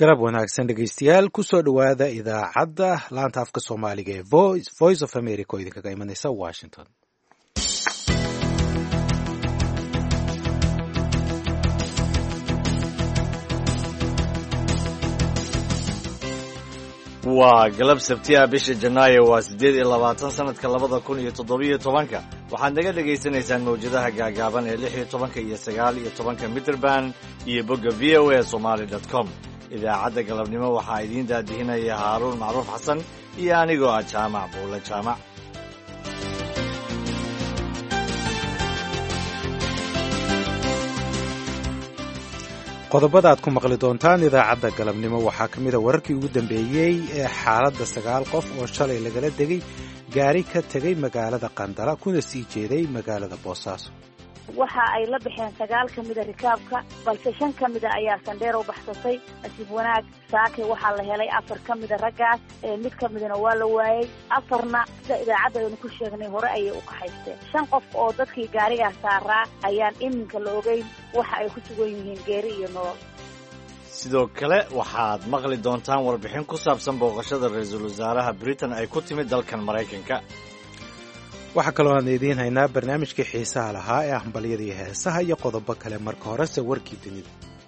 galab wanaagsan dhegeystayaal kusoo dhowaada idaacadda laanta afka soomaaliga ee voice of america oo idinkaga imanaysa washington waa galab sabtiya bisha janaayo waa siddeed iyo labaatan sanadka labada kun iyo toddobiyo tobanka waxaad naga dhagaysanaysaan mawjadaha gaagaaban ee lix iyo tobanka iyo sagaal iyo tobanka mitrband iyo bogga v o a somaali dot com idaacadda galabnimo waxaa idiin daadihinaya haaruun macruuf xasan iyo anigoo ah jaamac buulle jaamac qodobada aad ku maqli doontaan idaacadda galabnimo waxaa ka mid a wararkii ugu dambeeyey ee xaaladda sagaal qof oo shalay lagala degay gaari ka tegay magaalada qandala kuna sii jeeday magaalada boosaaso waxa ay la baxeen sagaal ka mida rikaabka balse shan ka mida ayaa sandheer u baxsatay nasiib wanaag saake waxaa la helay afar ka mida raggaas mid ka midana waa la waayey afarna sida idaacadda aynu ku sheegnay hore ayay u kaxaysteen shan qof oo dadkii gaarigaas saaraa ayaan iminka la ogeyn waxa ay ku sugan yihiin geeri iyo nolol sidoo kale waxaad maqli doontaan warbixin ku saabsan booqashada ra-iisul wasaaraha britain ay ku timid dalkan maraykanka waxaa kaloo aan idiin haynaa barnaamijkii xiisaha lahaa ee hambalyada iyo heesaha iyo qodobo kale marka horese warkii dunida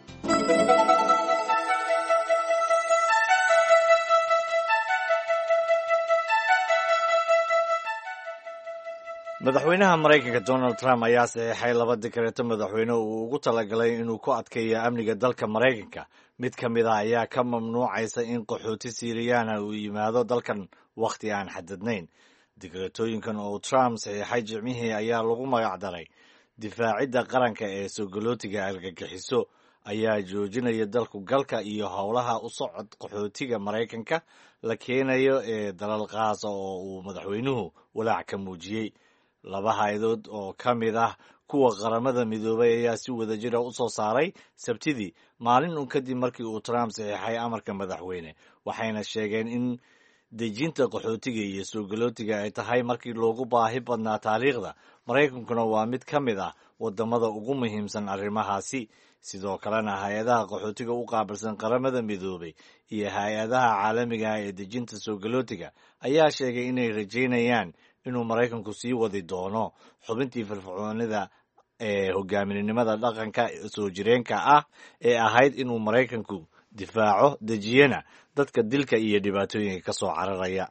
madaxweynaha maraykanka donald trump ayaa saxeexay laba dikareeto madaxweyne uu ugu talagalay inuu ku adkeeyo amniga dalka maraykanka mid ka mid ah ayaa ka mamnuucaysa in qaxooti siiriyaana uu yimaado dalkan wakhti aan xadadnayn dikreetooyinkan oo trump saxiixay jimcihii ayaa lagu magacdaray difaacidda qaranka ee sogolootiga argagixiso ayaa joojinaya dalku galka iyo howlaha u socod qaxootiga maraykanka la keenayo ee dalal qaasa oo uu madaxweynuhu walaac ka muujiyey laba hay-adood oo ka mid ah kuwa qaramada midoobay ayaa si wadajira u soo saaray sabtidii maalin un kadib markii uu trump saxiixay amarka madaxweyne waxayna sheegeen in dejinta qaxootiga iyo soogolootiga ay tahay markii loogu baahi badnaa taariikhda maraykankuna waa mid ka mid ah wadamada ugu muhiimsan arrimahaasi sidoo kalena hay-adaha qaxootiga u qaabilsan qaramada midoobay iyo hay-adaha caalamiga ah ee dejinta soogolootiga ayaa sheegay inay rajaynayaan inuu maraykanku sii wadi doono xubintii firfircoonida ee hogaaminimada dhaqanka soo jireenka ah ee ahayd inuu maraykanku difaaco dejiyana dadka dilka iyo dhibaatooyinka ka soo cararaya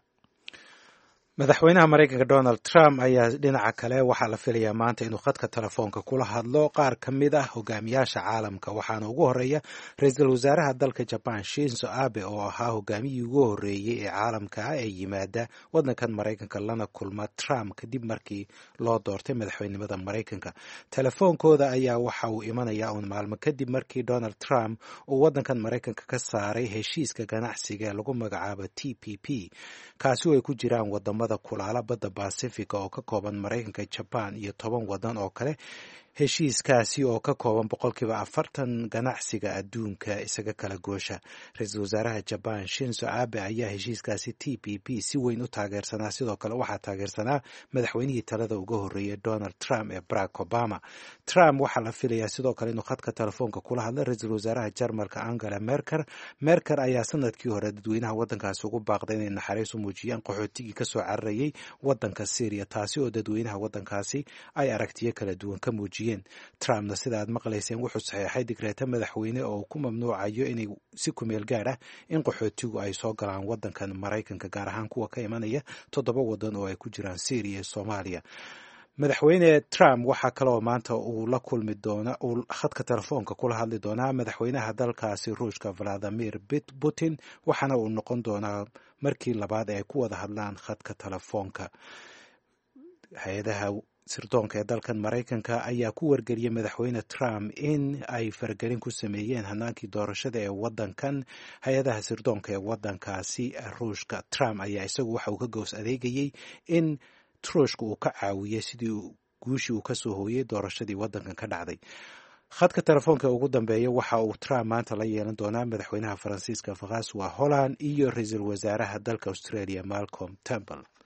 madaxweynaha maraykanka donald trump ayaa dhinaca kale waxaa la filayaa maanta inuu khadka telefoonka kula hadlo qaar ka mid ah hogaamiyaasha caalamka waxaana ugu horeeya ra-iisul wasaaraha dalka jaban shinzo abe oo ahaa hogaamiyii ugu horeeyey ee caalamka ah ee yimaada wadankan maraykanka lana kulma trump kadib markii loo doortay madaxweynimada maraykanka telefoonkooda ayaa waxa uu imanayaa uun maalmo kadib markii donald trump uu wadankan maraykanka ka saaray heshiiska ganacsiga ee lagu magacaabo t p p kaasi oo ay ku jiraan wadamo kulaala badda basifiga oo ka kooban maraykanka jaban iyo toban wadan oo kale heshiiskaasi oo ka kooban boqolkiiba afartan ganacsiga adduunka isaga kala goosha ra-iisul wasaaraha jaban shinzo abe ayaa heshiiskaasi t p p si weyn u taageersanaa sidoo kale waxaa taageersanaa madaxweynihii talada uga horreeyay donald trump ee barack obama trump waxaa la filayaa sidoo kale inuu khadka telefoonka kula hadla ra-iisul wasaaraha jarmalka angela merker merker ayaa sanadkii hore dadweynaha wadankaasi ugu baaqday inay naxariis u muujiyaan qaxootigii kasoo cararayay wadanka syriya taasi oo dadweynaha wadankaasi ay aragtiyo kala duwan ka muujiyeen trumpna sida aad maqlayseen wuxuu saxeexay digreeto madaxweyne oo ku mamnuucayo inay si kumeel gaar ah in qaxootigu ay soo galaan wadankan maraykanka gaar ahaan kuwa ka imanaya toddoba wadan oo ay ku jiraan syriya iyo soomaaliya madaxweyne trump waxaa kaloo maanta uu la kulmi doona uu khadka telefoonka kula hadli doonaa madaxweynaha dalkaasi ruushka valadimir putin waxaana uu noqon doonaa markii labaad ee ay ku wada hadlaan khadka telefoonka hay-adaha sirdoonka ee dalkan maraykanka ayaa ku wargeliyey madaxweyne trump in ay faragelin ku sameeyeen hanaankii doorashada ee wadankan hay-adaha sirdoonka ee wadankaasi ruushka trump ayaa isagu waxa uu ka goos adeegayey in truushka uu ka caawiyey sidii guushii uu kasoo hooyey doorashadii wadankan ka dhacday khadka telefoonka ugu dambeeya waxa uu trump maanta la yeelan doonaa madaxweynaha faransiiska francois holland iyo ra-iisul wasaaraha dalka australia malcolm temple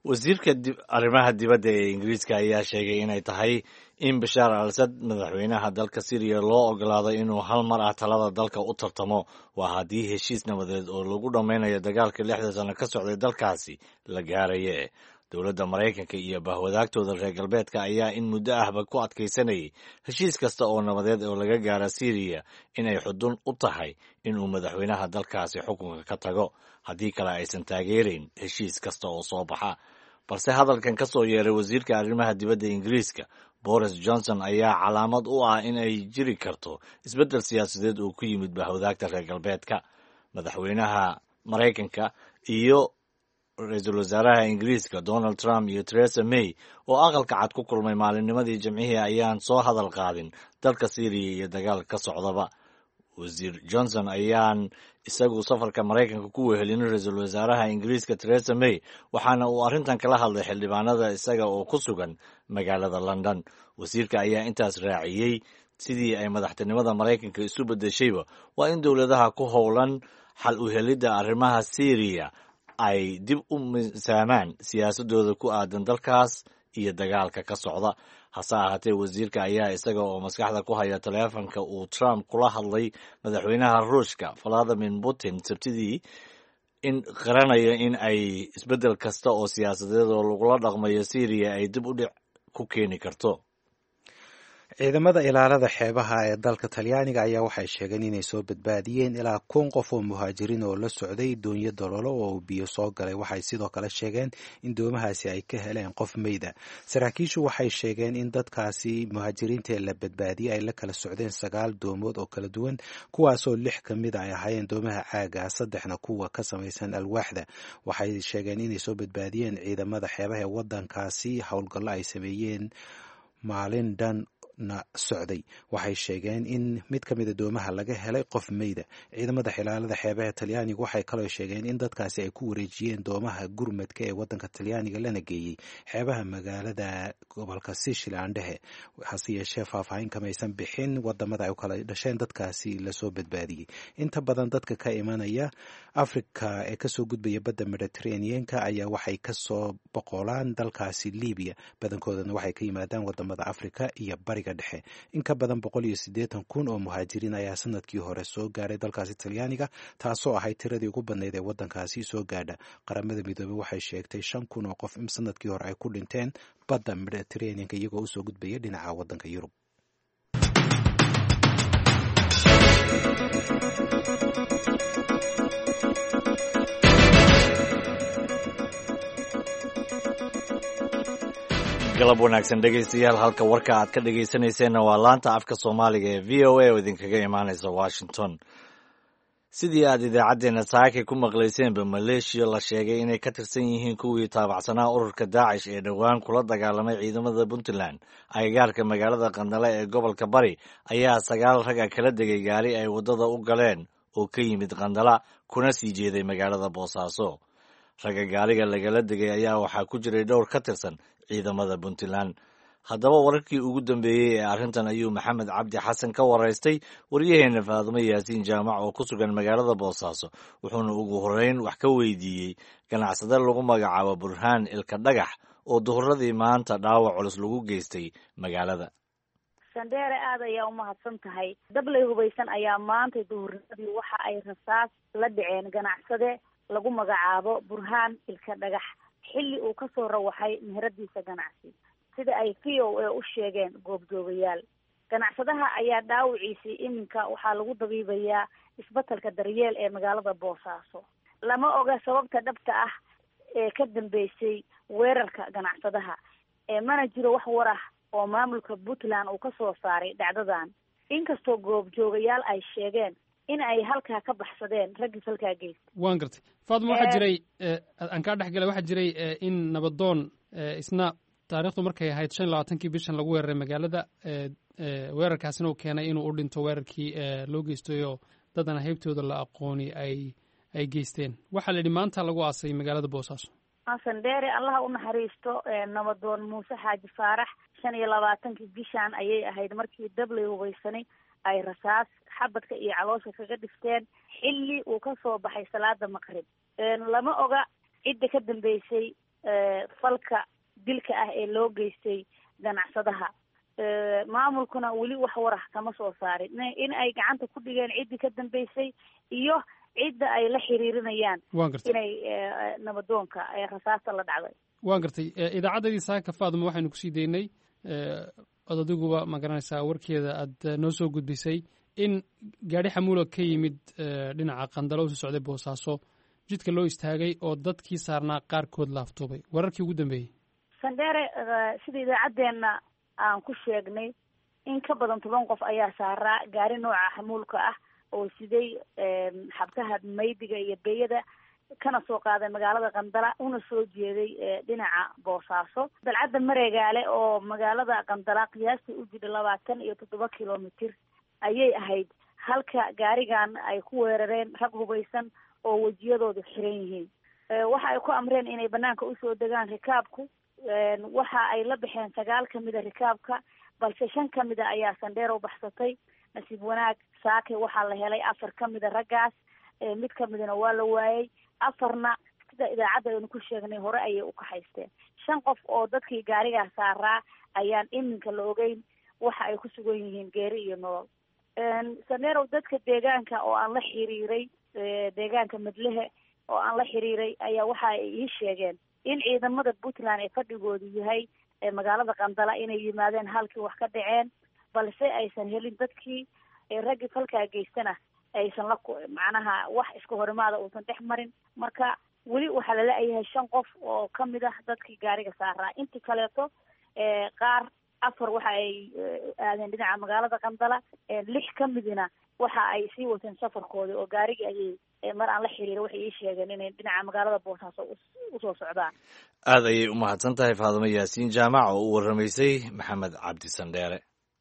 wasiirka arrimaha dibadda ee ingiriiska ayaa sheegay inay tahay in bashaar al asad madaxweynaha dalka syriya loo ogolaado inuu hal mar ah talada dalka u tartamo waa haddii heshiis nabadeed oo lagu dhammaynayo dagaalka lixda sano ka socday dalkaasi la gaaraye dowladda maraykanka iyo bahwadaagtooda reer galbeedka ayaa in muddo ahba ku adkaysanayay heshiis kasta oo nabadeed oo laga gaara syriya inay xudun u tahay inuu madaxweynaha dalkaasi xukunka ka tago haddii kale aysan taageerayn heshiis kasta oo soo baxa balse hadalkan ka soo yeeray wasiirka arrimaha dibadda ingiriiska boris johnson ayaa calaamad u ah in ay jiri karto isbeddel siyaasadeed oo ku yimid bahwadaagta reer galbeedka madaxweynaha maraykanka iyo ra-iisul wasaaraha ingiriiska donald trump iyo theresa may oo aqalka cad ku kulmay maalinnimadii jimcihii ayaan soo hadal qaadin dalka syriya iyo dagaalka ka socdaba wasiir johnson ayaan isagu safarka maraykanka ku wehelinin ra-iisul wasaaraha ingiriiska theresa may waxaana uu arrintan kala hadlay xildhibaanada isaga oo ku sugan magaalada london wasiirka ayaa intaas raaciyey sidii ay madaxtinimada maraykanka isu bedeshayba waa in dowladaha ku howlan xal u helidda arrimaha syriya ay dib u misaamaan siyaasadooda ku aadan dalkaas iyo dagaalka ka socda hase ahaatee wasiirka ayaa isaga oo maskaxda ku haya taleefanka uu trump kula hadlay madaxweynaha ruushka valadimir putin sabtidii in qaranaya in ay isbeddel kasta oo siyaasadeed oo lagula dhaqmayo syriya ay dib u dhic ku keeni karto ciidamada ilaalada xeebaha ee dalka talyaaniga ayaa waxay sheegeen inay soo badbaadiyeen ilaa kun qof oo muhaajiriin oo la socday doonyo dololo oo biyo soo galay waxay sidoo kale sheegeen in doomahaasi ay ka heleen qof meyda saraakiishu waxay sheegeen in dadkaasi muhaajiriintaee la badbaadiyey ay la kala socdeen sagaal doomood oo kala duwan kuwaasoo lix ka mid ay ahaayeen doomaha caaga saddexna kuwa ka samaysan alwaaxda waxay sheegeen inay soo badbaadiyeen ciidamada xeebaha ee wadankaasi howlgallo ay sameeyeen maalin dhan na socday waxay sheegeen in mid ka mida doomaha laga helay qof meyda ciidamada xilaalada xeebaha talyaaniga waxay kaloo sheegeen in dadkaasi ay ku wareejiyeen doomaha gurmadka ee wadanka talyaaniga lana geeyey xeebaha magaalada gobolka sishilandhehe hase yeeshee faahfaahin kamaysan bixin wadamada ay u kala dhasheen dadkaasi lasoo badbaadiyey inta badan dadka ka imanaya africa ee kasoo gudbaya badda mediterraneanka ayaa waxay kasoo boqolaan dalkaasi libiya badankoodana waxay ka yimaadaan wadamada africa iyo bari dhexe in ka badan boqol iyo siddeetan kun oo muhaajiriin ayaa sanadkii hore soo gaaray dalkaasi talyaaniga taasoo ahayd tiradii ugu badnayd ee waddankaasi soo gaadha qaramada midoobey waxay sheegtay shan kun oo qof in sanadkii hore ay ku dhinteen badda mediterraneanka iyagoo usoo gudbaya dhinaca waddanka yurub galab wanaagsan dhegaystayaal halka warka aad ka dhegaysanayseena waa laanta afka soomaaliga ee v o a oo idinkaga imaanaysa washington sidii aad idaacaddeenna saakay ku maqlayseenba maleeshiya la sheegay inay ka tirsan yihiin kuwii taabacsanaa ururka daacish ee dhowaan kula dagaalamay ciidamada puntland agagaarka magaalada qandale ee gobolka bari ayaa sagaal raga kala degay gaari ay waddada u galeen oo ka yimid qandala kuna sii jeeday magaalada boosaaso ragga gaariga lagala degay ayaa waxaa ku jiray dhowr ka tirsan ciidamada puntland haddaba wararkii ugu dambeeyey ee arrintan ayuu maxamed cabdi xasan ka waraystay waryaheena faadimo yaasiin jaamac oo ku sugan magaalada boosaaso wuxuuna ugu horreyn wax ka weydiiyey ganacsade lagu magacaabo burhaan ilka dhagax oo duhuradii maanta dhaawac culus lagu geystay magaalada sandheere aad ayaa umahadsan tahay dablay hubaysan ayaa maanta duhurnimadii waxa ay rasaas la dhaceen ganacsade lagu magacaabo burhaan ilka dhagax xilli uu kasoo rawaxay meheradiisa ganacsi sida ay v o a u sheegeen goobjoogayaal ganacsadaha ayaa dhaawiciisii iminka waxaa lagu dabiibayaa isbatalka daryeel ee magaalada boosaaso lama oga sababta dhabta ah ee ka dambeysay weerarka ganacsadaha ee mana jiro wax war ah oo maamulka puntland uu kasoo saaray dhacdadan inkastoo goobjoogayaal ay sheegeen in ay halkaa ka baxsadeen raggii halkaa geysta waan gartay faatma waxaa jiray aan kaa dhex galay waxaa jiray in nabadoon isna taarikhdu markay ahayd shan iyo labaatankii bishan lagu weeraray magaalada weerarkaasina uu keenay inuu u dhinto weerarkii loo geystayoo dadana heybtooda la aqooni ay ay geysteen waxaa la yidhi maanta lagu aasay magaalada boosaaso xasan dheere allaha u naxariisto nabadoon muuse xaaji faarax shan iyo labaatankii bishan ayay ahayd markii dablay hubaysanay ay rasaas xabadka iyo caloosha kaga dhifteen xilli uu kasoo baxay salaada maqrib lama oga cidda ka dambeysay falka dilka ah ee loo geystay ganacsadaha maamulkuna weli wax warax kama soo saarin in ay gacanta ku dhigeen ciddii ka dambeysay iyo cidda ay la xiriirinayaan waan gartay inay nabadoonka rasaasta la dhacday waan gartay idaacaddadii saaka faaduma waxaynu kusii daynay od adiguba ma garanaysaa warkeeda aad noo soo gudbisay in gaadhi xamuula ka yimid dhinaca qandalo usu socday boosaaso jidka loo istaagay oo dadkii saarnaa qaarkood laaftoobay wararkii ugu dambeeyey sandheere sida idaacaddeenna aan ku sheegnay in ka badan toban qof ayaa saaraa gaari nooca xamuulka ah oo siday xabkaha maydiga iyo beeyada kana soo qaaday magaalada qandala una soo jeeday dhinaca boosaaso dalcadda mareegaale oo magaalada qandala qiyaastii u jidha labaatan iyo toddoba kilomitir ayay ahayd halka gaarigan ay ku weerareen rag hubaysan oo wejiyadoodu xiran yihiin waxa ay ku amreen inay banaanka usoo degaan rikaabku waxa ay la baxeen sagaal kamida rikaabka balse shan kamida ayaa sandheerow baxsatay nasiib wanaag saake waxaa la helay afar kamida raggaas mid kamidana waa la waayey afarna sida idaacadda aynu ku sheegnay hore ayay u kaxaysteen shan qof oo dadkii gaarigaa saaraa ayaan iminka la ogeyn waxa ay ku sugan yihiin geeri iyo nolol saneerow dadka deegaanka oo aan la xiriiray deegaanka madlehe oo aan la xiriiray ayaa waxa ay ii sheegeen in ciidamada puntland ee fadhigoodu yahay magaalada qandala inay yimaadeen halkii wax ka dhaceen balse aysan helin dadkii raggii falkaa geystana aysan la macnaha wax iska horimaada uusan dhex marin marka weli waxaa lala-yahay shan qof oo kamid ah dadkii gaariga saaraa intii kaleeto qaar afar waxa ay aadeen dhinaca magaalada qandala lix kamidina waxa ay sii wateen safarkoodii oo gaarigii ayay mar aan la xiriira waxay ii sheegeen inay dhinaca magaalada boosaaso usoo socdaan aad ayay u mahadsan tahay faadumo yaasiin jaamac oo u warramaysay maxamed cabdi sandheere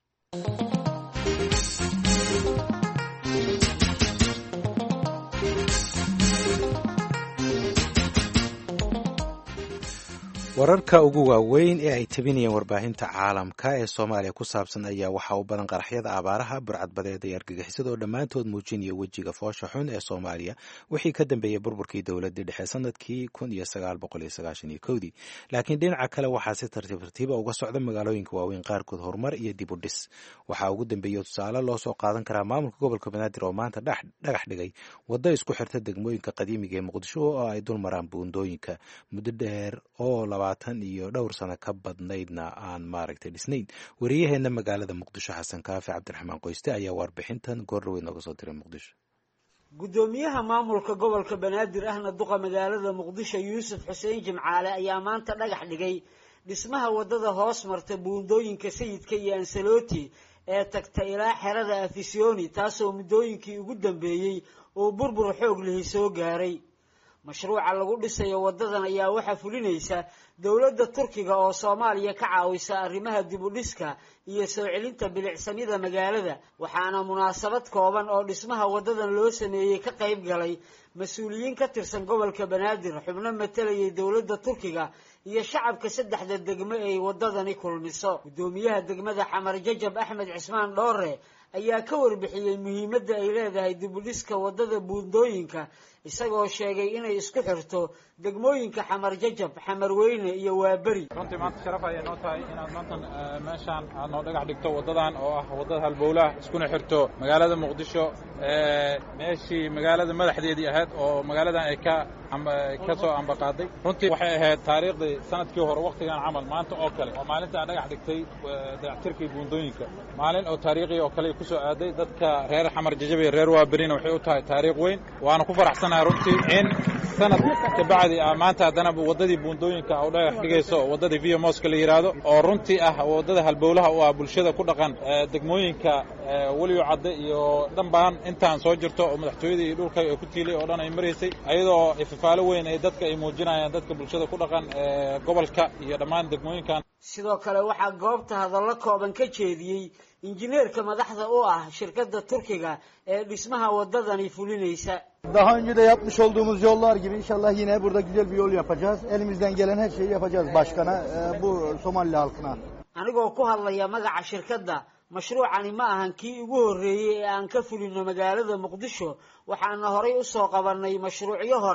wararka ugu waaweyn ee ay tabinayeen warbaahinta caalamka ee soomaaliya ku saabsan ayaa waxaa u badan qaraxyada abaaraha burcadbadeeda iyo argagixisada oo dhammaantood muujinaya wejiga foosha xun ee soomaaliya wixii ka dambeeyey burburkii dowladii dhexe sanadkii kun iyo sagaal boqol iyo sagaashan iyo kowdii laakiin dhinaca kale waxaa si tartiib tartiiba uga socda magaalooyinka waaweyn qaarkood horumar iyo dib u dhis waxaa ugu dambeeya tusaale loo soo qaadan karaa maamulka gobolka banaadir oo maanta dhagax dhigay waddo isku xirta degmooyinka qadiimiga ee muqdisho oo ay dul maraan buundooyinka muddo dheer oo labaatan iyo dhowr sano ka badnaydna aan maaragtay dhisnayn wariyaheena magaalada muqdisho xasan kaafi cabdiraxmaan qoyste ayaa warbixintan goordhaweyd nooga soo diray muqdisho guddoomiyaha maamulka gobolka banaadir ahna duqa magaalada muqdisho yuusuf xuseen jimcaale ayaa maanta dhagax dhigay dhismaha waddada hoos marta buundooyinka sayidka iyo ansaloti ee tagta ilaa xerada afisyooni taasoo muddooyinkii ugu dambeeyey uu burbur xoog lihi soo gaaray mashruuca lagu dhisayo waddadan ayaa waxaa fulinaysa dowladda turkiga oo soomaaliya ka caawisa arrimaha dib u dhiska iyo soo celinta bilicsanida magaalada waxaana munaasabad kooban oo dhismaha waddadan loo sameeyey ka qayb galay mas-uuliyiin ka tirsan gobolka banaadir xubno matalayay dowladda turkiga iyo shacabka saddexda degmo ay waddadani kulmiso guddoomiyaha degmada xamar jajab axmed cismaan dhoore ayaa ka warbixiyey muhiimadda ay leedahay dib u dhiska waddada buundooyinka isagoo sheegay inay isku xirto degmooyinka xamar jajab xamar weyne iyo waaberi runtii maanta sharaf ayay noo tahay inaad maanta meeshaan aad noo dhagax dhigto waddadan oo ah waddada halbowlaha iskuna xirto magaalada muqdisho meeshii magaalada madaxdeedii ahayd oo magaaladan ay ka ka soo ambaqaaday runtii waxay ahayd taariikhdii sanadkii hore waktigan camal maanta oo kale oo maalinta aan dhagax dhigtay dayactirkii buundooyinka maalin oo taariikhi oo kale ku soo aaday dadka reer xamar jajab iyo reer waaberina waxay u tahay taariikh weyn waana ku faraxsanahay runtii in sanad kabacdi ah maanta haddana waddadii buundooyinka u dhagax dhigayso waddadii via moska la yidhaahdo oo runtii ah waddada halbowlaha u ah bulshada ku dhaqan degmooyinka weliyo cadde iyo dhanbaan intaan soo jirto oo madaxtooyadii iyo dhulka ku tiilay oo dhan ay maraysay ayadoo ifafaalo weyn ay dadka ay muujinayaan dadka bulshada ku dhaqan gobolka iyo dhammaan degmooyinkan sidoo kale waxaa goobta hadallo kooban ka jeediyey injineerka madaxda u ah shirkadda turkiga ee dhismaha waddadani fulinaysa Daha önce de yapmış olduğumuz yollar gibi inşallah yine burada güzel bir yol yapacağız. Elimizden gelen her şeyi yapacağız başkana, e, bu Somali halkına. anigoo ku hadlaya magaca shirkadda mashruucani ma ahan kii ugu horreeyey ee aan ka fulino magaalada muqdisho waxaana horay u soo qabannay mashruucyo hore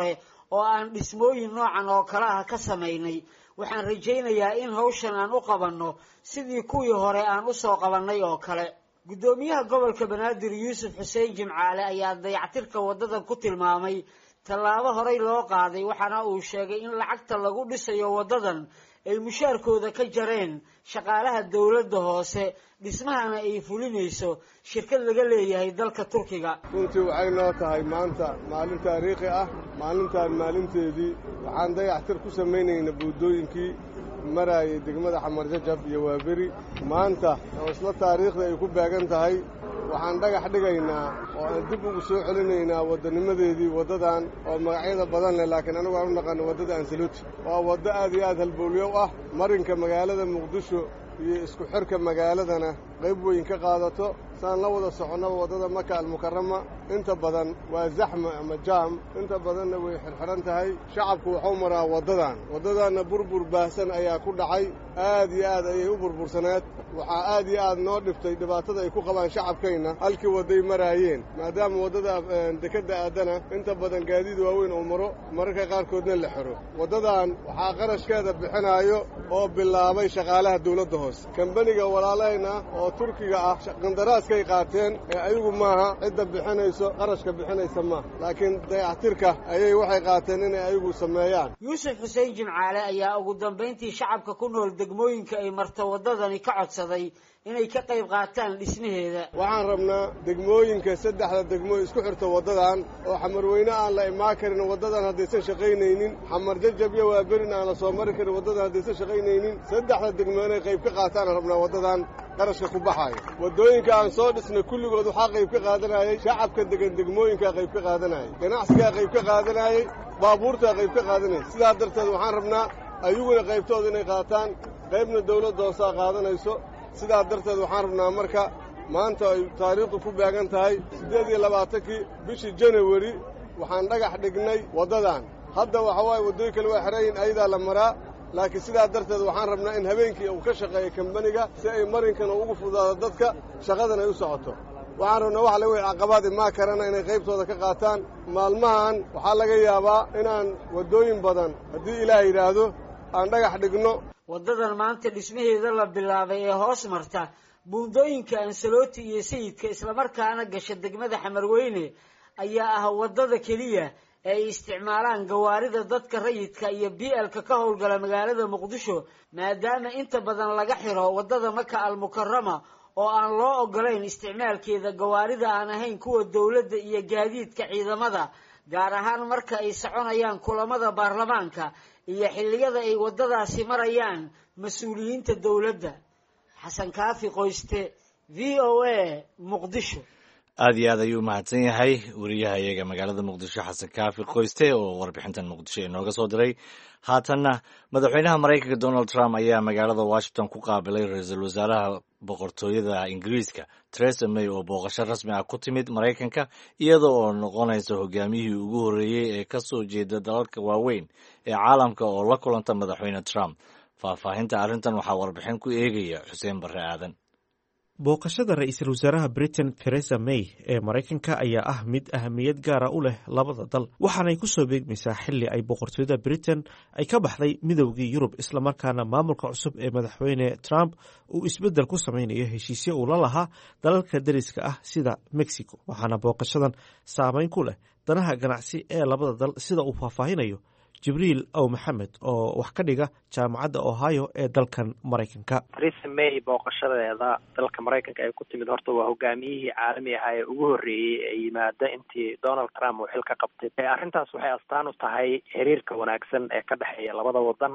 oo aan dhismooyin noocan oo kale ah ka samaynay waxaan rajaynayaa in hawshan aan u qabanno sidii kuwii hore aan usoo qabannay oo kale guddoomiyaha gobolka banaadir yuusuf xuseen jimcaale ayaa dayactirka waddadan ku tilmaamay tallaabo horey loo qaaday waxaana uu sheegay in lacagta lagu dhisayo waddadan ay mushaarkooda ka jareen shaqaalaha dowladda hoose dhismahana ay fulinayso shirkad laga leeyahay dalka turkiga runtii waxay noo tahay maanta maalin taariikhi ah maalintaan maalinteedii waxaan dayactir ku samaynaynaa buuddooyinkii maraayay degmada xamar jajab iyo waaberi maanta oo isla taariikhda ay ku beegan tahay waxaan dhagax dhigaynaa oo aan dib ugu soo celinaynaa waddanimadeedii waddadan oo magacyada badan leh laakiin anigu aan u naqaano waddada ansaluuti waa waddo aad iyo aad halbowlyow ah marinka magaalada muqdisho iyo isku xirka magaaladana qayb weyn ka qaadato saan la wada soconnaba waddada maka almukarama inta badan waa zaxma ama jaam inta badanna way xirxiran tahay shacabku wuxuu maraa waddadan waddadaanna burbur baahsan ayaa ku dhacay aad iyo aad ayay u burbursaneed waxaa aad iyo aad noo dhiftay dhibaatada ay ku qabaan shacabkayna halkii wadday maraayeen maadaama waddada dekedda aadana inta badan gaadiid waaweyn uu maro mararka qaarkoodna la xiro waddadan waxaa qarashkeeda bixinaayo oo bilaabay shaqaalaha dawladda hoose kambaniga walaalahayna oo turkiga ah qandaraaskay qaateen ee ayagu maaha cidda bixinayso qarashka bixinaysa maaha laakiin dayactirka ayay waxay qaateen inay ayagu sameeyaan yuusuf xuseen jimcaale ayaa ugu dambayntii shacabka ku nool degmooyinka ay marto waddadani ka codsaday inay ka qayb qaataan dhismaheeda waxaan rabnaa degmooyinka saddexda degmo isku xirta waddadan oo xamarweyne aan la imaan karin waddadan haddaysan shaqaynaynin xamar jajab iyo waaberin aan la soo mari karin waddadan haddaysan shaqaynaynin saddexda degmo inay qayb ka qaataan rabnaa waddadan qarashka ku baxaayo waddooyinka aan soo dhisnay kulligood waxaa qayb ka qaadanayay shacabka degan degmooyinkaa qayb ka qaadanayay ganacsigaa qayb ka qaadanayay baabuurtaa qayb ka qaadanayay sidaa darteed waxaan rabnaa ayaguna qaybtooda inay qaataan qaybna dawladda hoosaa qaadanayso sidaa darteed waxaan rabnaa marka maanta ay taariikhdu ku beegan tahay siddeed iyo labaatankii bishii janawari waxaan dhagax dhignay waddadan hadda waxa waaye waddooyin kale waa xerayin ayadaa la maraa laakiin sidaa darteed waxaan rabnaa in habeenkii uu ka shaqeeyo kambaniga si ay marinkana ugu fudaado dadka shaqadan ay u socoto waxaan rabnaa wax laga wixi caqabaad imaa karana inay qaybtooda ka qaataan maalmahan waxaa laga yaabaa inaan waddooyin badan haddii ilaah yidhaahdo aan dhagax dhigno waddadan maanta dhismaheeda la bilaabay ee hoos marta buundooyinka ansaloti iyo sayidka islamarkaana gasha degmada xamarweyne ayaa ah waddada keliya ee ay isticmaalaan gawaarida dadka rayidka iyo b lka ka howlgala magaalada muqdisho maadaama inta badan laga xiro waddada maka almukarama oo aan loo ogolayn isticmaalkeeda gawaarida aan ahayn kuwa dowladda iyo gaadiidka ciidamada gaar ahaan marka ay soconayaan kulamada baarlamaanka iyo xilliyada ay waddadaasi marayaan mas-uuliyiinta dowladda xasan kaafi qoyste v o a muqdisho aada iyo aad ayuu mahadsan yahay wariyaha iyaga magaalada muqdisho xasan kaafi qoyste oo warbixintan muqdisho inooga soo diray haatanna madaxweynaha maraykanka donald trump ayaa magaalada washington ku qaabilay ra-iisul wasaaraha boqortooyada ingiriiska teresa may oo booqasho rasmi ah ku timid maraykanka iyada oo noqonaysa hogaamiyihii ugu horreeyey ee ka soo jeeda dalalka waaweyn ee caalamka oo la kulanta madaxweyne trump faahfaahinta arrintan waxaa warbixin ku eegaya xuseen barre aadan booqashada ra-iisul wasaaraha britain teresa may ee maraykanka ayaa ah mid ahamiyad gaara u leh labada dal waxaanay ku soo beegmaysaa xili ay boqortooyada britain ay ka baxday midoogii yurub islamarkaana maamulka cusub ee madaxweyne trump uu isbeddel ku sameynayo heshiisyo uu la lahaa dalalka dariska ah sida mexico waxaana booqashadan saameyn ku leh danaha ganacsi ee labada dal sida uu faahfaahinayo jibriil ow maxamed oo wax ka dhiga jaamacadda ohio ee dalkan maraykanka theresa may booqashadeeda dalka maraykanka ay ku timid horta waa hogaamiyihii caalami ahaa ee ugu horreeyey ee yimaada intii donald trump uu xil ka qabtay arrintaas waxay astaan u tahay xiriirka wanaagsan ee ka dhexeeya labada wadan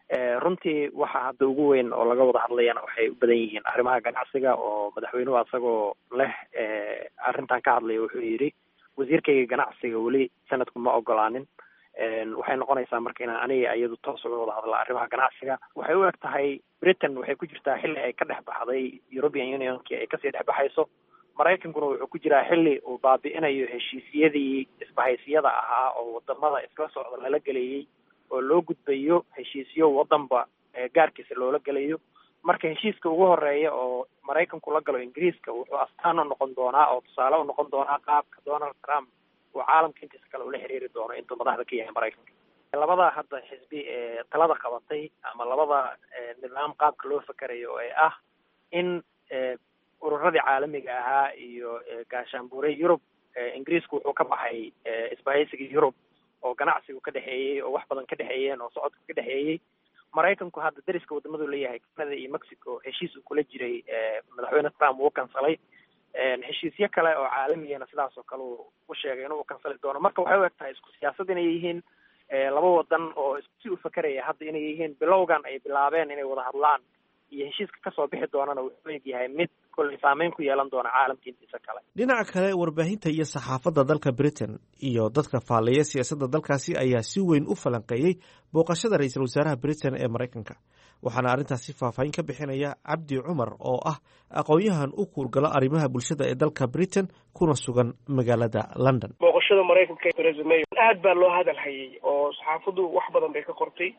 runtii waxa hadda ugu weyn oo laga wada hadlayana waxay u badan yihiin arrimaha ganacsiga oo madaxweynuhu asagoo leh arrintan ka hadlaya wuxuu yidhi wasiirkayga ganacsiga weli sanadku ma ogolaanin waxay noqonaysaa marka inaan aniga iyadu toos uga wada hadla arrimaha ganacsiga waxay u eg tahay britain waxay ku jirtaa xilli ay ka dhex baxday european unionki ay kasii dhex baxayso maraykankuna wuxuu ku jiraa xilli uu baabi'inayo heshiisyadii isbahaysiyada ahaa oo wadamada iskala socda lala geleeyey oo loo gudbayo heshiisyo wadanba gaarkiisa loola gelayo marka heshiiska ugu horeeya oo maraykanku la galo ingiriiska wuxuu astaan u noqon doonaa oo tusaale u noqon doonaa qaabka donald trump uu caalamka intiisa kale ula xiriiri doono intuu madaxda ka yahay maraykanka labada hadda xisbi ee talada qabatay ama labada nidaam qaabka loo fakerayo ee ah in ururadii caalamiga ahaa iyo gaashaanbuure yurub ingiriisku wuxuu ka baxay isbahaysigii yurub oo ganacsigu ka dhexeeyey oo wax badan ka dhexeeyeen oo socodku ka dhexeeyey maraykanku hadda dariska wadamadu leeyahay canada iyo mexico heshiis uu kula jiray madaxweyne trump uu kansalay heshiisyo kale oo caalamiyana sidaas oo kale uu u sheegay inuu kansali doono marka waxay u eg tahay isku siyaasad inay yihiin laba wadan oo si u fakeraya hadda inay yihiin bilowgan ay bilaabeen inay wada hadlaan iyo heshiiska kasoo bixi doonana wuxuu eg yahay mid kolley saameyn ku yeelan doona caalamka intiisa kale dhinaca kale warbaahinta iyo saxaafadda dalka britain iyo dadka faallaya siyaasadda dalkaasi ayaa si weyn u falanqeeyey booqashada ra-iisul wasaaraha britain ee maraykanka waxaana arrintaasi faahfaahin ka bixinaya cabdi cumar oo ah aqoon-yahan u kuurgala arrimaha bulshada ee dalka britain kuna sugan magaalada london booqashada maraykanka theresa may aad baa loo hadal hayay oo saxaafaddu wax badan bay ka qortay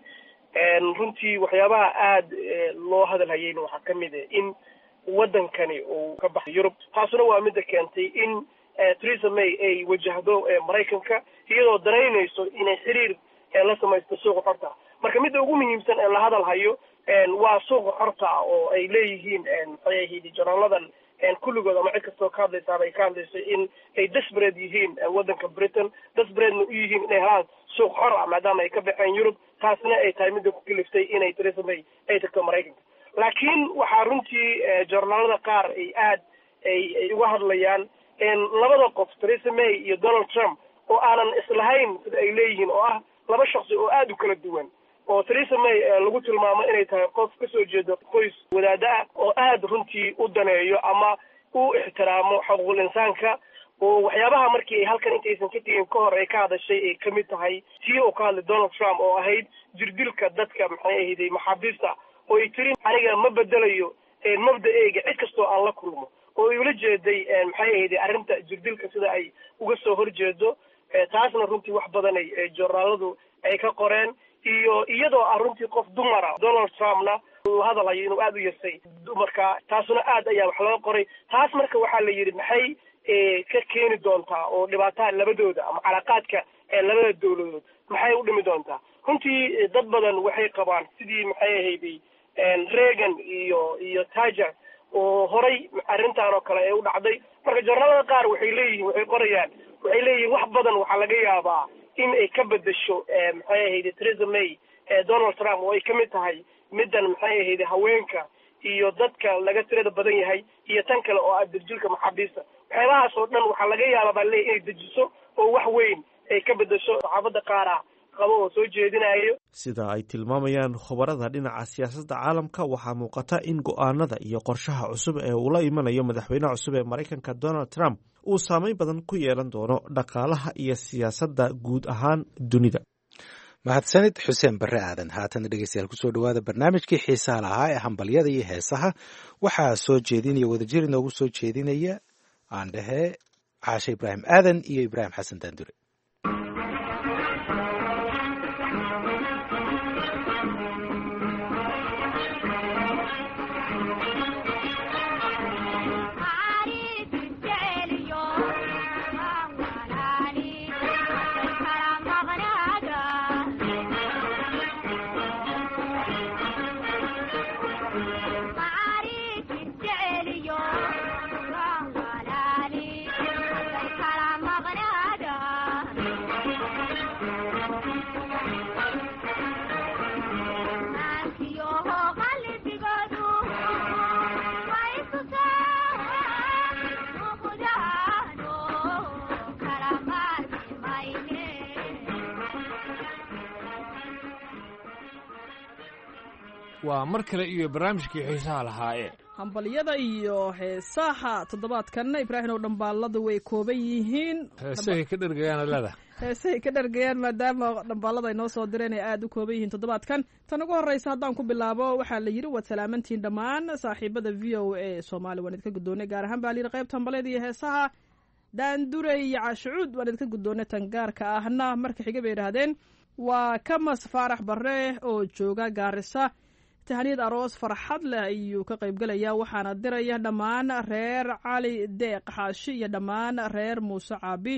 runtii waxyaabaha aada loo hadal hayayna waxaa ka mid a in waddankani uu ka baxay yurub taasuna waa midda keentay in theresa may ay wajahdo maraykanka iyadoo danaynayso inay xiriir la samaysto suuqa xorta marka midda ugu muhiimsan ee la hadal hayo waa suuqa xorta oo ay leeyihiin maxay ahayd jonaaladan kulligood ama cid kastoo ka hadlaysaaba ay ka hadlayso in ay desbred yihiin waddanka britain desbredna u yihiin inay helaan suuq xor ah maadaama ay ka baxeen yurub taasna ay tahay midda ku kaliftay inay theresa may ay tagto maraykanka laakiin waxaa runtii joornaalada qaar ay aad ay ay uga hadlayaan labada qof theresa may iyo donald trump oo aanan islahayn sida ay leeyihiin oo ah laba shaksi oo aada u kala duwan oo theresa may lagu tilmaamo inay tahay qof kasoo jeeda qoys wadaada ah oo aada runtii u daneeyo ama u ixtiraamo xuquuqul insaanka oo waxyaabaha markii ay halkan intaysan ka tegin ka hor ay ka hadashay ay kamid tahay tii uu ka hadlay donald trump oo ahayd jirdilka dadka maxay ahayday maxaabiista oo ay tiri aniga ma bedelayo mabda-eyga cid kastoo aan la kulmo oo ay ula jeeday maxay ahayday arrinta jirdilka sida ay uga soo horjeedo taasna runtii wax badan ay joornaaladu ay ka qoreen iyo iyadoo ah runtii qof dumara donald trumpna uu hadalhayo inuu aada u yasay dumarka taasuna aad ayaa wax looga qoray taas marka waxaa la yidhi maxay ka keeni doontaa oo dhibaataha labadooda ama calaaqaadka labada dawladood maxay u dhimi doontaa runtii dad badan waxay qabaan sidii maxay ahayday reagan iyo iyo tajer oo horay arrintan oo kale ee u dhacday marka joornaalada qaar waxay leeyihiin waxay qorayaan waxay leeyihiin wax badan waxaa laga yaabaa in ay ka bedesho maxay ahayday theresa may donald trump oo ay ka mid tahay middan maxay ahayday haweenka iyo dadka laga tirada badan yahay iyo tan kale oo ah dirjilka maxaabiista waxyaabahaas oo dhan waxaa laga yaabaa baa leeyahy inay dejiso oo wax weyn ay ka bedesho saxaafadda qaar ah qabo oo soo jeedinayo sida ay tilmaamayaan khubarada dhinaca siyaasadda caalamka waxaa muuqata in go-aanada iyo qorshaha cusub ee uu la imanayo madaxweynaha cusub ee maraykanka donald trump uu saameyn badan ku yeelan doono dhaqaalaha iyo siyaasadda guud ahaan dunida mahadsanid xuseen barre aadan haatan dhegeystayaal kusoo dhawaada barnaamijkii xiisaha lahaa ee hambalyada iyo heesaha waxaa soo jeedinaya wadajir inoogu soo jeedinaya aan dhahee caashe ibraahim aadan iyo ibraahim xasan daandure waa mar kale iyo barnaamijkii xiisaha lahaayee hambalyada iyo heesaha toddobaadkanna ibraahim oo dhambaaladu way kooban yihiin heesahay ka dhergayaan leeda heesahay ka dhergayaan maadaama dhambaalada ay noo soo direen ay aada u kooban yihiin toddobaadkan tan ugu horreysa haddaan ku bilaabo waxaa la yidhi waad salaamantihiin dhammaan saaxiibada v o a soomaali waan idinka guddoonay gaar ahaan baa la yidhi qaybta hambalyada iyo heesaha daandure iyo cashucuud waan idinka guddoonay tan gaarka ahna marka xiga bay idhaahdeen waa kamas faarax barre oo jooga gaarisa tahaniyad aroos farxad leh ayuu ka qaybgelayaa waxaana diraya dhammaan reer cali deeq xaashi iyo dhammaan reer muuse caabi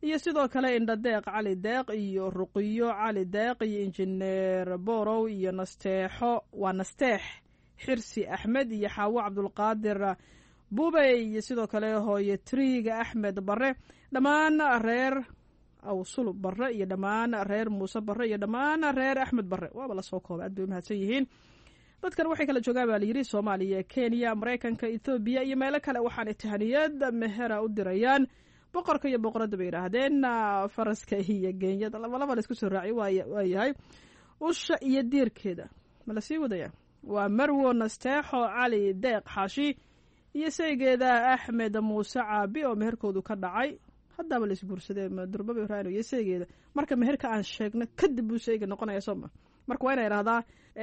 iyo sidoo kale indhadeeq cali deeq iyo ruqiyo cali deeq iyo injineer borow iyo nasteexo waa nasteex xirsi axmed iyo xaawo cabdulqaadir buubey iyo sidoo kale hooye triiga axmed bare dhammaan reer awsulub bare iyo dhammaan reer muuse bare iyo dhammaan reer axmed bare waaba lasoo kooba aad bay umahadsan yihiin dadkan waxay kala joogaan baa layidhi soomaaliya kenya maraykanka ethoobiya iyo meelo kale waxaanay tahaniyad mehera u dirayaan boqorka iyo boqoradda bay yidhaahdeen faraska iyo geenyada labalaba la isku soo raaciy waayahay usha iyo diirkeeda ma lasii wadaya waa marwo nasteexo cali deeq xaashi iyo saygeeda axmed muuse caabi oo meherkoodu ka dhacay haddaaba la isguursadee durbaba raano iyo saygeeda marka meherka aan sheegno kadib buu sayga noqonaya sooma marka waa ina idhahdaa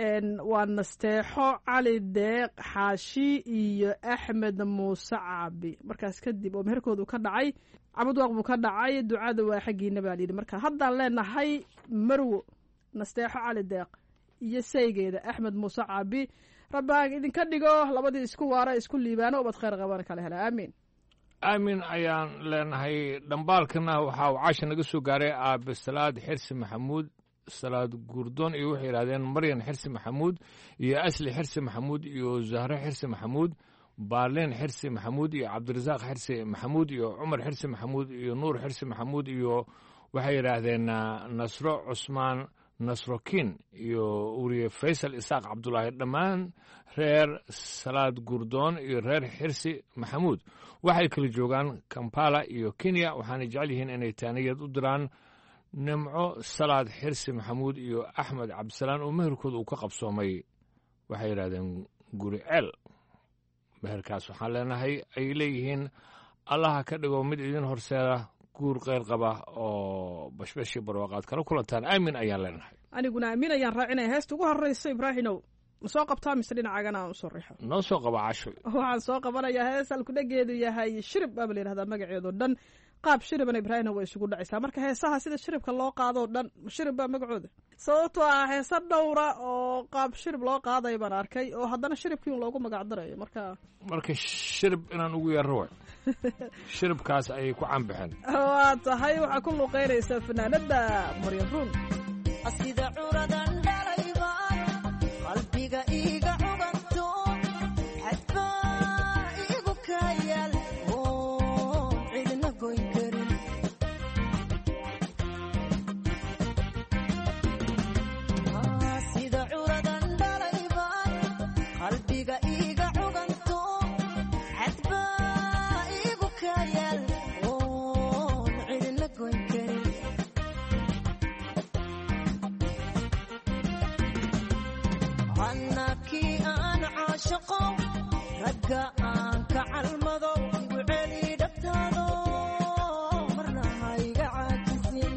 waa nasteexo cali deeq xaashi iyo axmed muuse caabi markaas kadib oo meherkoodu ka dhacay cabudwaaq buu ka dhacay ducada waa xaggiina baa layidhi marka haddaan leenahay marwo nasteexo cali deeq iyo saygeeda axmed muuse caabi rabbaan idinka dhigo labadii isku waara isku liibaano ubad khayr qabana kala hela aamiin aamin ayaan leenahay dhambaalkana waxaa uu caasha naga soo gaaray aabe salaad xirsi maxamuud salaad guurdoon iyo waxay yidhahdeen maryan xirsi maxamuud iyo asli xirsi maxamuud iyo zahre xirsi maxamuud baarleen xirsi maxamuud iyo cabdirasaaq xirsi maxamuud iyo cumar xirsi maxamuud iyo nuur xirsi maxamuud iyo waxay yidhaahdeen nasro cusmaan nasrokin iyo uriye faysal isaaq cabdulaahi dhammaan reer salaad guurdoon iyo reer xirsi maxamuud waxay kala joogaan kampala iyo kenya waxaana jecel yihiin inay taaniyad u diraan nimco salaad xirsi maxamuud iyo axmed cabdisalaan oo meherkooda uu ka qabsoomay waxay yidhahdeen guri ceel meherkaas waxaan leenahay ay leeyihiin allaha ka dhigo mid idin horseeda guur keyr qaba oo bashbashii barwaaqaad kala kulantaan aamin ayaan leenahay aniguna aamin ayaan raacinaya heesta ugu horreysa ibraahinow ma soo qabtaa mise dhinacagana aan usoo riixo noo soo qaba casho waxaan soo qabanayaa hees halkudhageedu yahay shirib baaba la yidhahdaa magaceedo dhan qaab shiribana ibraahimna way isugu dhacaysaa marka heesaha sida shiribka loo qaadoo dhan shirib baa magacooda sababtoo ah heese dhowra oo qaab shirib loo qaadayo baan arkay oo haddana shiribkii un loogu magacdarayo marka marka shirib inaan ugu yeerro way shiribkaas ayay ku canbaxeen waa tahay waxaa ku luuqeynaysaa fanaanada maryan ruun sida curadan dhalayba qalbiga iga cuganto xadbaa igu kayaal oon cidna goyn karin sida curadan dhalayba qalbiga iga cuganto xadbaa igu kayaal oon cidna goyn karin annakii aan caashaqo ragga aan ka calmado igu celi dhabtaado marna hayga caajisin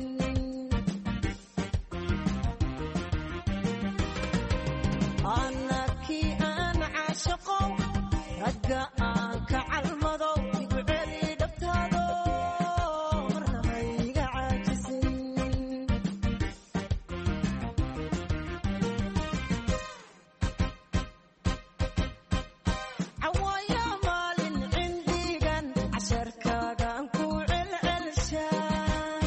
annakii aan caashaqo ragga aan ka calmado igu celi dhabtaado marna hayga caajisin cawaaya maalin cindigan casharkaagaan ku celcelshaa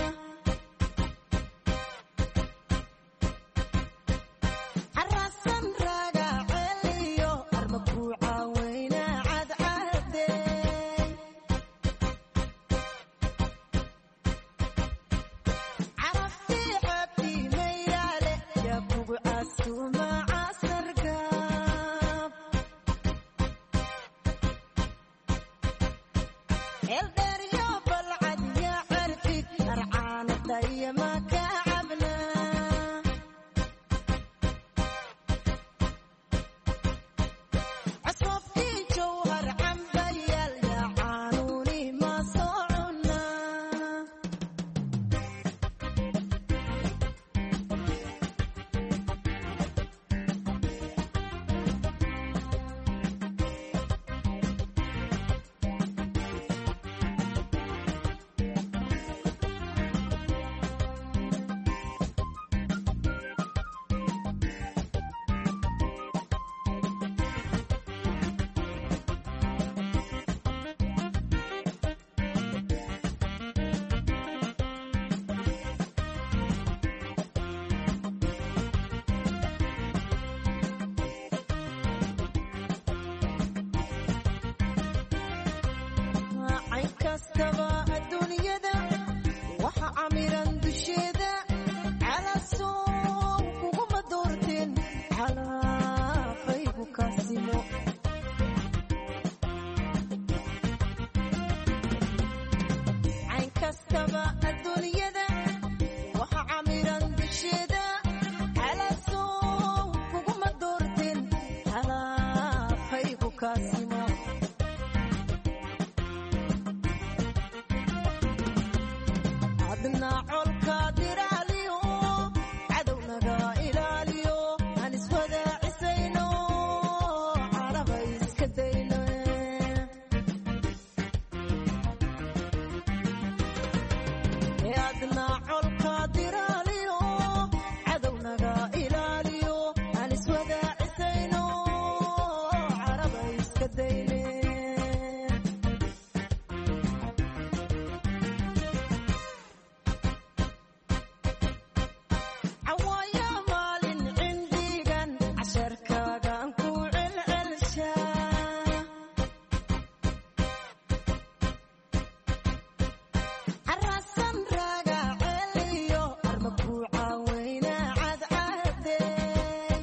carasan raaga celiyo arma ku caaweyna cadcadee caraftii xabtii mayraale yaa kugu casuuma casargaab eldheeryo balcad yaa carfid arcaanadaya ma ka cabnaa cosfofkii jawhar cambayaal yaa caanuuni ma soo cunaa cajaa'ibaba adduunyada waxa camiran dusheeda calaasow kuguma doorteen halaafaygu kaasimo adna colka diraaliyo cadownaga ilaaliyo aan iswadaacisayno caraba iska dayno ee adna colka diraaliyo cadownaga ilaaliyo aan iswadaacisayno caraba iska dayne cawaaya maalin cindigan casharkaagaan ku celcelshaa carasan raaga celiyo arma ku caaweyna cadcadeen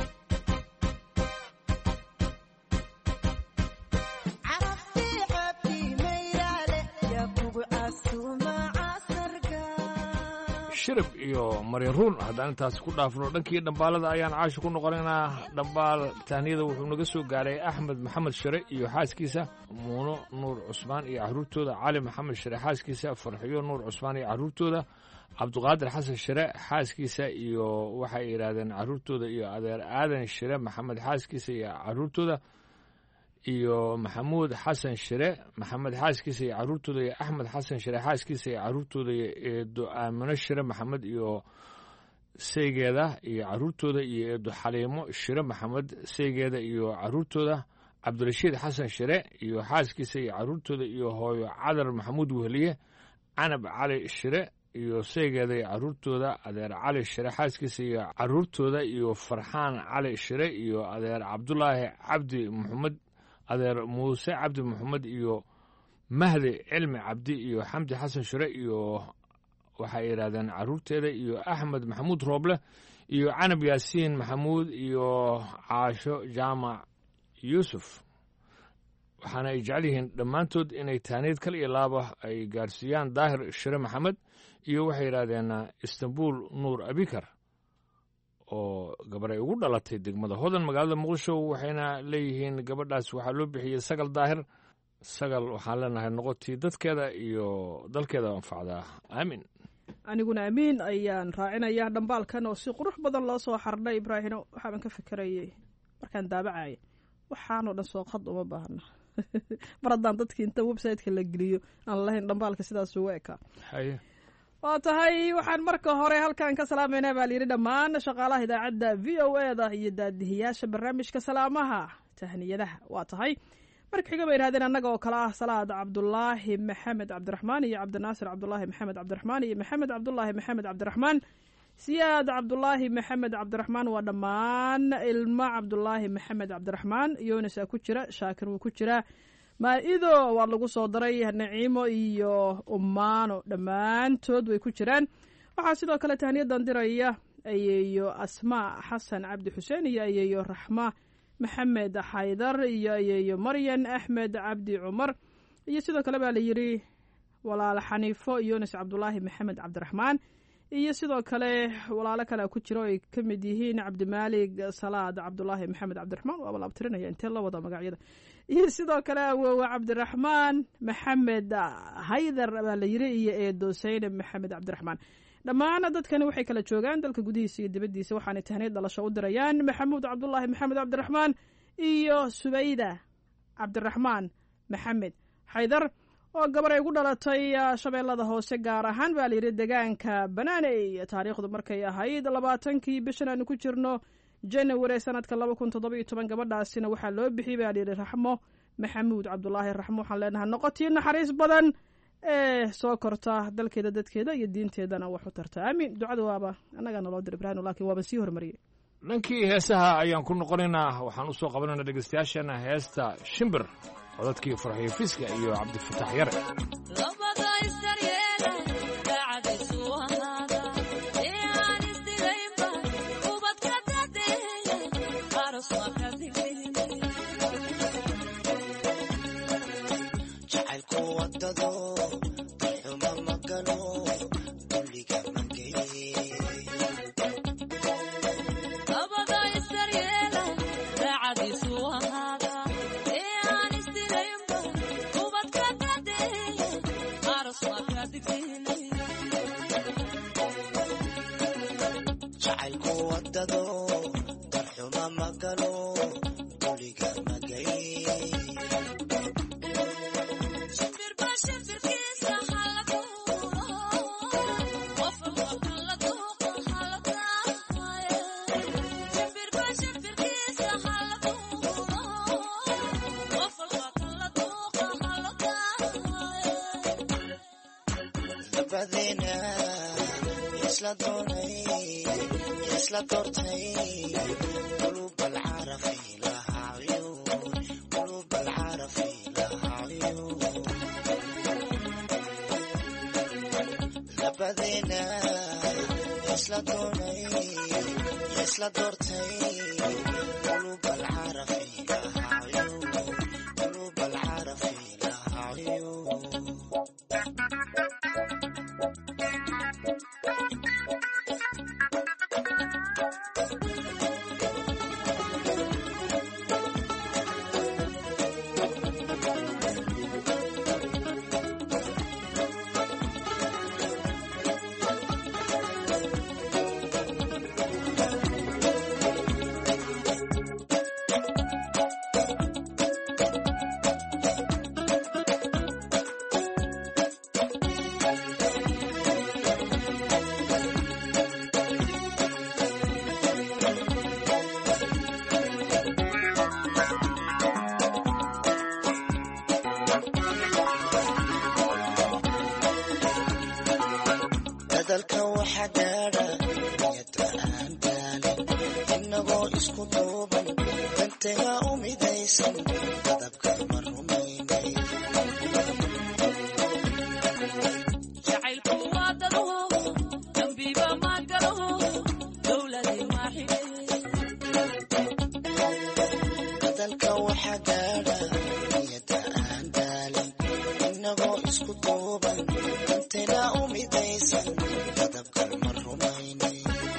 caraftii cabdi mayraale yaa kugu casuuma casarga shirib iyo marin ruun haddaan intaas ku dhaafno dhankii dhambaalada ayaan caashi ku noqonaynaa dhambaal tahniyada wuxuu naga soo gaaray axmed maxamed shire iyo xaaskiisa muuno nuur cusmaan iyo caruurtooda cali maxamed shire xaaskiisa farxiyo nuur cusmaan iyo caruurtooda cabduqaadir xasan shire xaaskiisa iyo waxay yidhaahdeen caruurtooda iyo adeer aadan shire maxamed xaaskiisa iyo caruurtooda iyo maxamuud xasan shire maxamed xaaskiisa iyo caruurtooda iyo axmed xasan shire xaaskiisa iyo caruurtooda iyo eedo aamino shire maxamed iyo seygeeda iyo caruurtooda iyo eedo xaliimo shire maxamed seygeeda iyo caruurtooda cabdirashiid xasan shire iyo xaaskiisa iyo caruurtooda iyo hooyo cadar maxamuud wehliye canab cali shire iyo seygeeda iyo caruurtooda adeer cali shire xaaskiisa iyo caruurtooda iyo farxaan cali shire iyo adeer cabdulaahi cabdi maxamed adeer muuse cabdi maxamed iyo mahdi cilmi cabdi iyo xamdi xasan shire iyo waxay yidhahdeen caruurteeda iyo axmed maxamuud rooble iyo canab yaasiin maxamuud iyo caasho jaamac yuusuf waxaana ay jecel yihiin dhammaantood inay taaniid kal iyo laaba ay gaarsiiyaan daahir shire maxamed iyo waxay yidhaahdeen istanbul nuur abikar oo gabar ay ugu dhalatay degmada hodan magaalada muqdisho waxayna leeyihiin gabadhaas waxaa loo bixiyey sagal daahir sagal waxaan leenahay noqotii dadkeeda iyo dalkeeda anfacdaa aamin aniguna amiin ayaan raacinayaa dhambaalkan oo si qurux badan loo soo xardhay ibraahino waxaaban ka fikerayay markaan daabacaya waxaanoo dhan soo qad uma baahna mar haddaan dadkii inta website-ka la geliyo aan lahayn dhambaalka sidaas ugu ekaa haye waa tahay waxaan marka hore halkan ka salaamayna baa layidhi dhammaan shaqaalaha idaacadda v o e da iyo daadihiyaasha barnaamijka salaamaha tahniyadaha waa tahay marka xiga bay yidhahdeen annaga oo kale ah salaad cabdulaahi maxamed cabdiraxmaan iyo cabdinaasir cabdulaahi maxamed cabdiraxmaan iyo maxamed cabdulaahi maxamed cabdiraxmaan siyaad cabdulaahi maxamed cabdiraxmaan waa dhammaan ilmo cabdulaahi maxamed cabdiraxmaan yonis ku jira shaakir wuu ku jiraa maa-ido waa lagu soo daray naciimo iyo umaano dhammaantood way ku jiraan waxaa sidoo kale tahniyadan diraya ayeeyo asmaa xasan cabdi xuseen iyo ayeeyo raxma maxamed xaydar iyo ayeeyo maryan axmed cabdi cumar iyo sidoo kale baa layidhi walaal xaniifo yunis cabdulaahi maxamed cabdiraxmaan iyo sidoo kale walaalo kale ku jiro ay ka mid yihiin cabdimaalig salaad cabdulaahi maxamed cabdiraxmaan waaba la abtirinaya intee la wada magacyada iyo sidoo kale awoowe cabdiraxmaan maxamed haydar baa la yiri iyo eedo saynab maxamed cabdiraxmaan dhammaan dadkani waxay kala joogaan dalka gudihiisa iyo dibaddiisa waxaanay tahniid dhalasho u dirayaan maxamuud cabdulaahi maxamed cabdiraxmaan iyo subayda cabdiraxmaan maxamed xaydar oo gabar ay ugu dhalatay shabeellada hoose gaar ahaan baa layidhi degaanka banaaney taariikhdu markay ahayd labaatankii bishan aanu ku jirno janawari sanadka laba kun toddoba iyo toban gabadhaasina waxaa loo bixiyey baa layidhi raxmo maxamuud cabdulaahi raxmo waxaan leenahay noqotii naxariis badan ee soo korta dalkeeda dadkeeda iyo diinteedana wax u tarta aamiin ducada waaba annagaa naloo dir ibrahim laakiin waaba sii hormariyey dhankii heesaha ayaan ku noqonaynaa waxaan u soo qabanayna dhegeystayaashana heesta shimbir codadkii farxiyo fiska iyo cabdifatax yare jacaylku wadado xuma magano galo duliga magay dabadeena isla doonay isla doortay qulub alcarafi laha cuyuun qulub alcarafi laha cuyuun dabadeena isla doonay isla doortay qulub alcarafi laha cuyuun qulub alcarafi laha cuyuun dadalka waxa gaadha niyada aan daalin inagoo isku duuban dantaga u midaysan dadabka ma rumaynay dadalka waxa gaadha niyada aan daalin inagoo isku duuban dantaga u midaysan dadabka ma rumaynay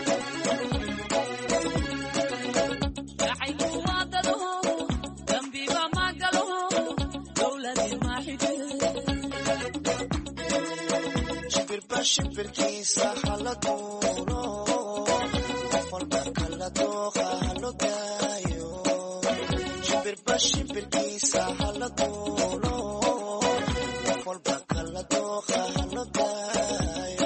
shimbirba shimbirkiisa hala duulo qof walba kala dooqa halo daayo shimbirba shimbirkiisa hala duulo qof walba kala dooqa halo daayo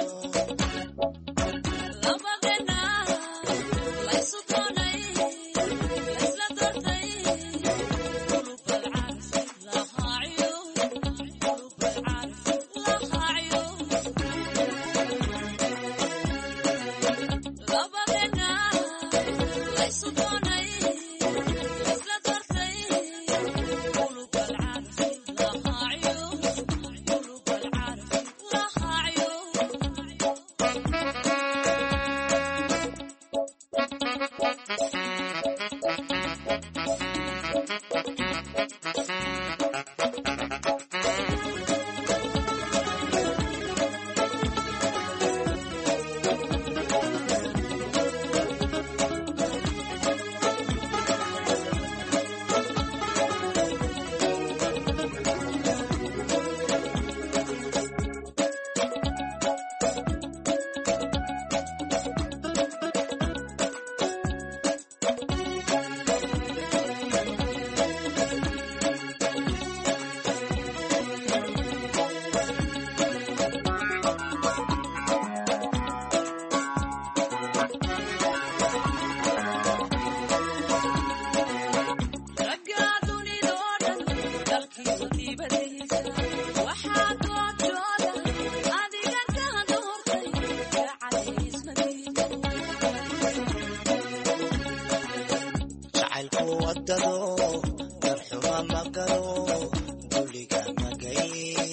jacaylku wadado darxuma ma galo duliga magay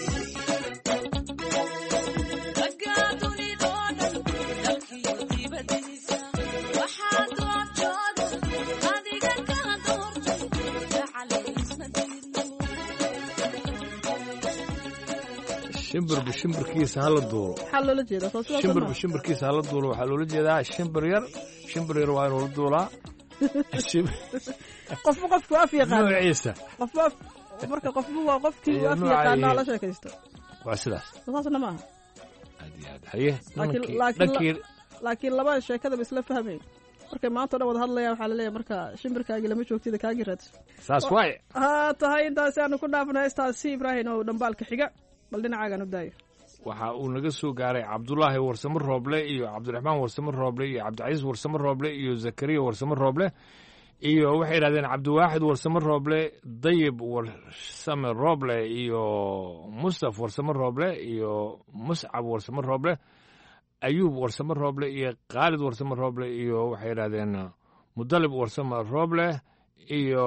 shimbirba shimbirkiisa hala duulo maxaa loola jeedaa soo sidaas shimbirba ma shimbirkiisa hala duulo waxaa loola jeedaa shimbir yar shimbir yar waa inuu la duulaa Shim- qofba qofku af yaqaan noociisa qofba af marka qofba waa qofkii Iyo af nooca yaqaano iyo- la sheekaysto waa sidaas saasna maaha haye laakiin nimankii- laakiin dhankii laakiin laba sheekadaba isla fahmayn markay maanta o dhan wada hadlayaan waxaa laleeyahay marka shimbirkaagii lama joogtida kaagii raadso saas waaye ha tahay intaasi aanu ku dhaafno heestaasi ibraahim oo dhambaalka xiga bal dhinacaagan u daayo waxa uu naga soo gaaray cabdulaahi warsamo rooble iyo cabdiraxmaan warsamo rooble iyo cabdicasiis warsamo rooble iyo zakariya warsamo rooble iyo waxay yidhahdeen cabdiwaaxid warsamo rooble dayib warsame rooble iyo mustaf warsamo rooble iyo muscab warsamo rooble ayuub warsamo rooble iyo khaalid warsamo rooble iyo waxay yidhahdeen mudalib warsamo rooble iyo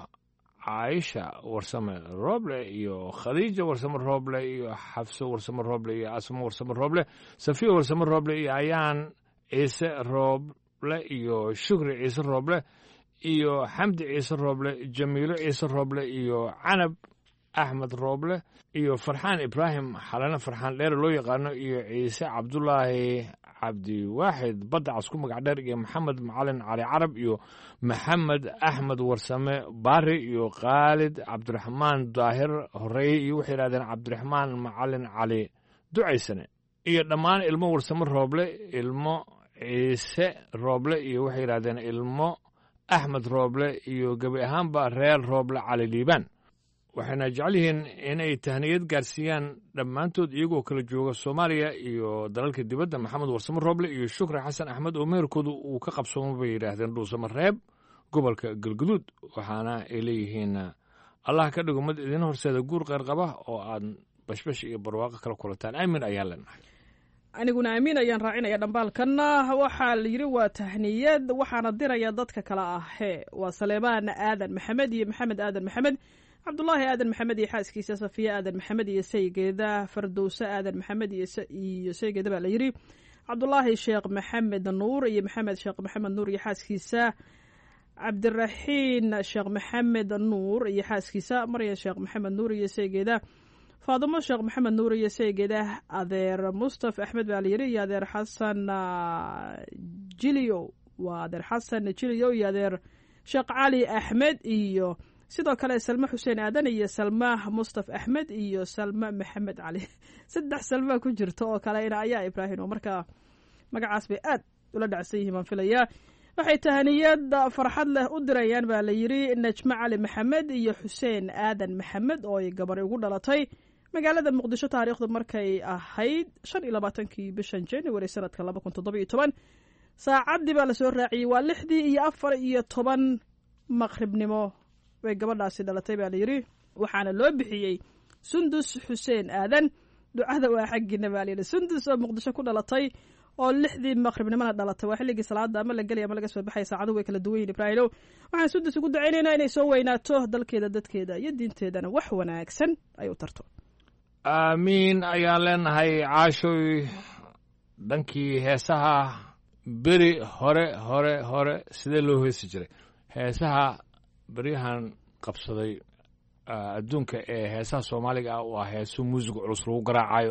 caaisha warsame rooble iyo khadiija warsamo rooble iyo xafso warsamo rooble iyo asmo warsamo rooble safiya warsamo rooble iyo ayaan ciise rooble iyo shukri ciise rooble iyo xamdi ciise rooble jamiilo ciise rooble iyo canab axmed rooble iyo farxaan ibraahim xalane farxaan dheere loo yaqaano iyo ciise cabdulaahi cabdiwaaxid badda cas ku magac dheer iyo maxamed macalin cali carab iyo maxamed axmed warsame baari iyo khaalid cabdiraxmaan daahir horeeye iyo waxay yidhahdeen cabdiraxmaan macalin cali ducaysane iyo dhammaan ilmo warsame rooble ilmo ciise rooble iyo waxay yidhahdeen ilmo axmed rooble iyo gebi ahaanba reer rooble cali liibaan waxayna jecel yihiin inay tahniyad gaarsiiyaan dhammaantood iyagoo kala jooga soomaaliya iyo dalalka dibadda maxamed warsamo rooble iyo shukri xasan axmed oo meherkoodu uu ka qabsoomo bay yidhaahdeen dhuusamo reeb gobolka galguduud waxaana ay leeyihiin allah ka dhigo mid idin horseeda guur qeyr qaba oo aad bashbash iyo barwaaqo kala kulataan aamin ayaan leenahay aniguna amiin ayaan raacinaya dhambaalkanna waxaa la yidhi waa tahniyad waxaana diraya dadka kale ahee waa saleebaan aadan maxamed iyo maxamed aadan maxamed cabdulaahi aadan maxamed iyo xaaskiisa safiya aadan maxamed iyo saygeeda fardowse aadan maxamed iyo saygeeda baa la yidhi cabdulaahi sheekh maxamed nuur iyo maxamed sheekh maxamed nuur iyo xaaskiisa cabdiraxiin sheekh maxamed nuur iyo xaaskiisa maryan sheekh maxamed nuur iyo saygeeda faadimo sheekh maxamed nuur iyo saygeeda adeer mustaf axmed baa la yidhi iyo adeer xasan jiliyo waa adeer xasan jiliyo iyo adeer sheekh cali axmed iyo sidoo kale salme xuseen aadan iyo salma mustaf axmed iyo salma maxamed cali saddex salma ku jirta oo kalena ayaa ibraahim oo markaa magacaas bay aad ula dhacsan yihiin baan filayaa waxay tahaniyad farxad leh u dirayaan baa la yidhi najmo cali maxamed iyo xuseen aadan maxamed oo ay gabar ugu dhalatay magaalada muqdisho taariikhdu markay ahayd shan iyo labaatankii bishan january sanadka laba kun toddoba iyo toban saacaddii baa lasoo raaciyey waa lixdii iyo afar iyo toban maqribnimo bay gabadhaasi dhalatay baa layidhi waxaana loo bixiyey sundus xuseen aadan ducada waa xaggiina baa layidhi sundus oo muqdisho ku dhalatay oo lixdii maqribnimona dhalatay waa xilligii salaada ama la gelaya ama laga soo baxaya saacadu way kala duwan yihin ibraahimow waxaan sundus ugu dacaynaynaa inay soo weynaato dalkeeda dadkeeda iyo diinteedana wax wanaagsan ay u tarto aamiin ayaan leenahay caashoy dhankii heesaha beri hore hore hore sidee loo heesi jiray heesaha beryahan qabsaday adduunka ee heesaha soomaaliga ah waa heeso muusig culus lagu garaacayo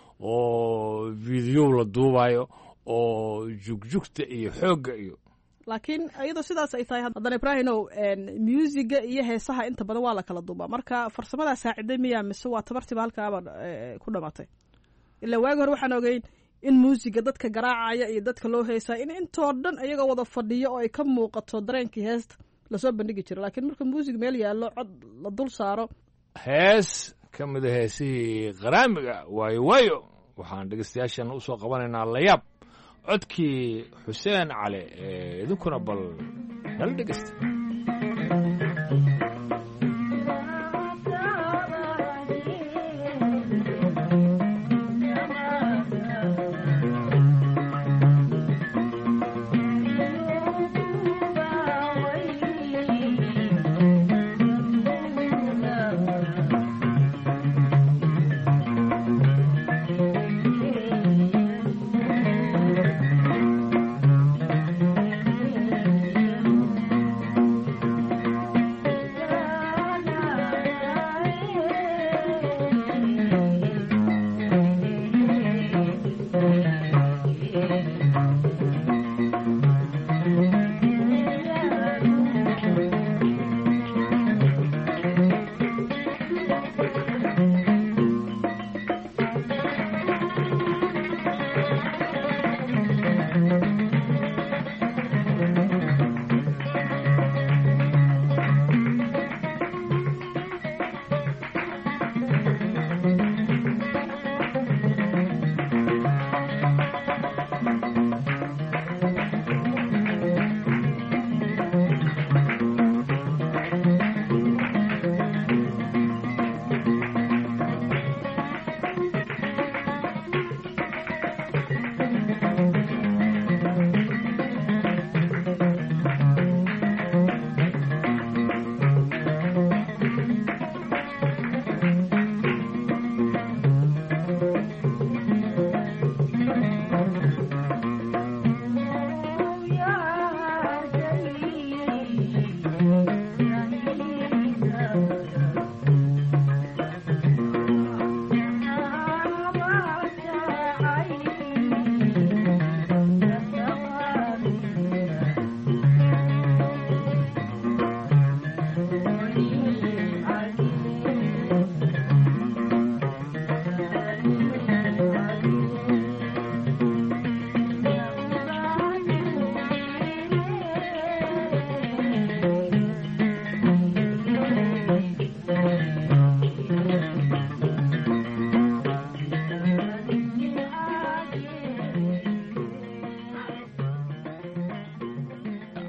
oo videow la duubayo oo jugjugta iyo xoogga iyo laakiin iyadoo sidaas ay tahay haddana ibraahimow muusiga iyo heesaha inta badan waa la kala duubaa marka farsamadaa saaciday miyaa mise waa tabartiiba halkaaba ku dhamaatay ilaa waagi hore waxaan ogeyn in muusiga dadka garaacaya iyo dadka loo heesaa in intoo dhan iyagoo wada fadhiyo oo ay ka muuqato dareenkii heesta lasoo bandhigi jira laakiin marka muusig meel yaallo cod la dul saaro hees ka mida heesihii qaraamiga waayo waayo waxaan dhegeystayaashan usoo qabanaynaa layaab codkii xuseen cali ee idinkuna bal nala dhegeysta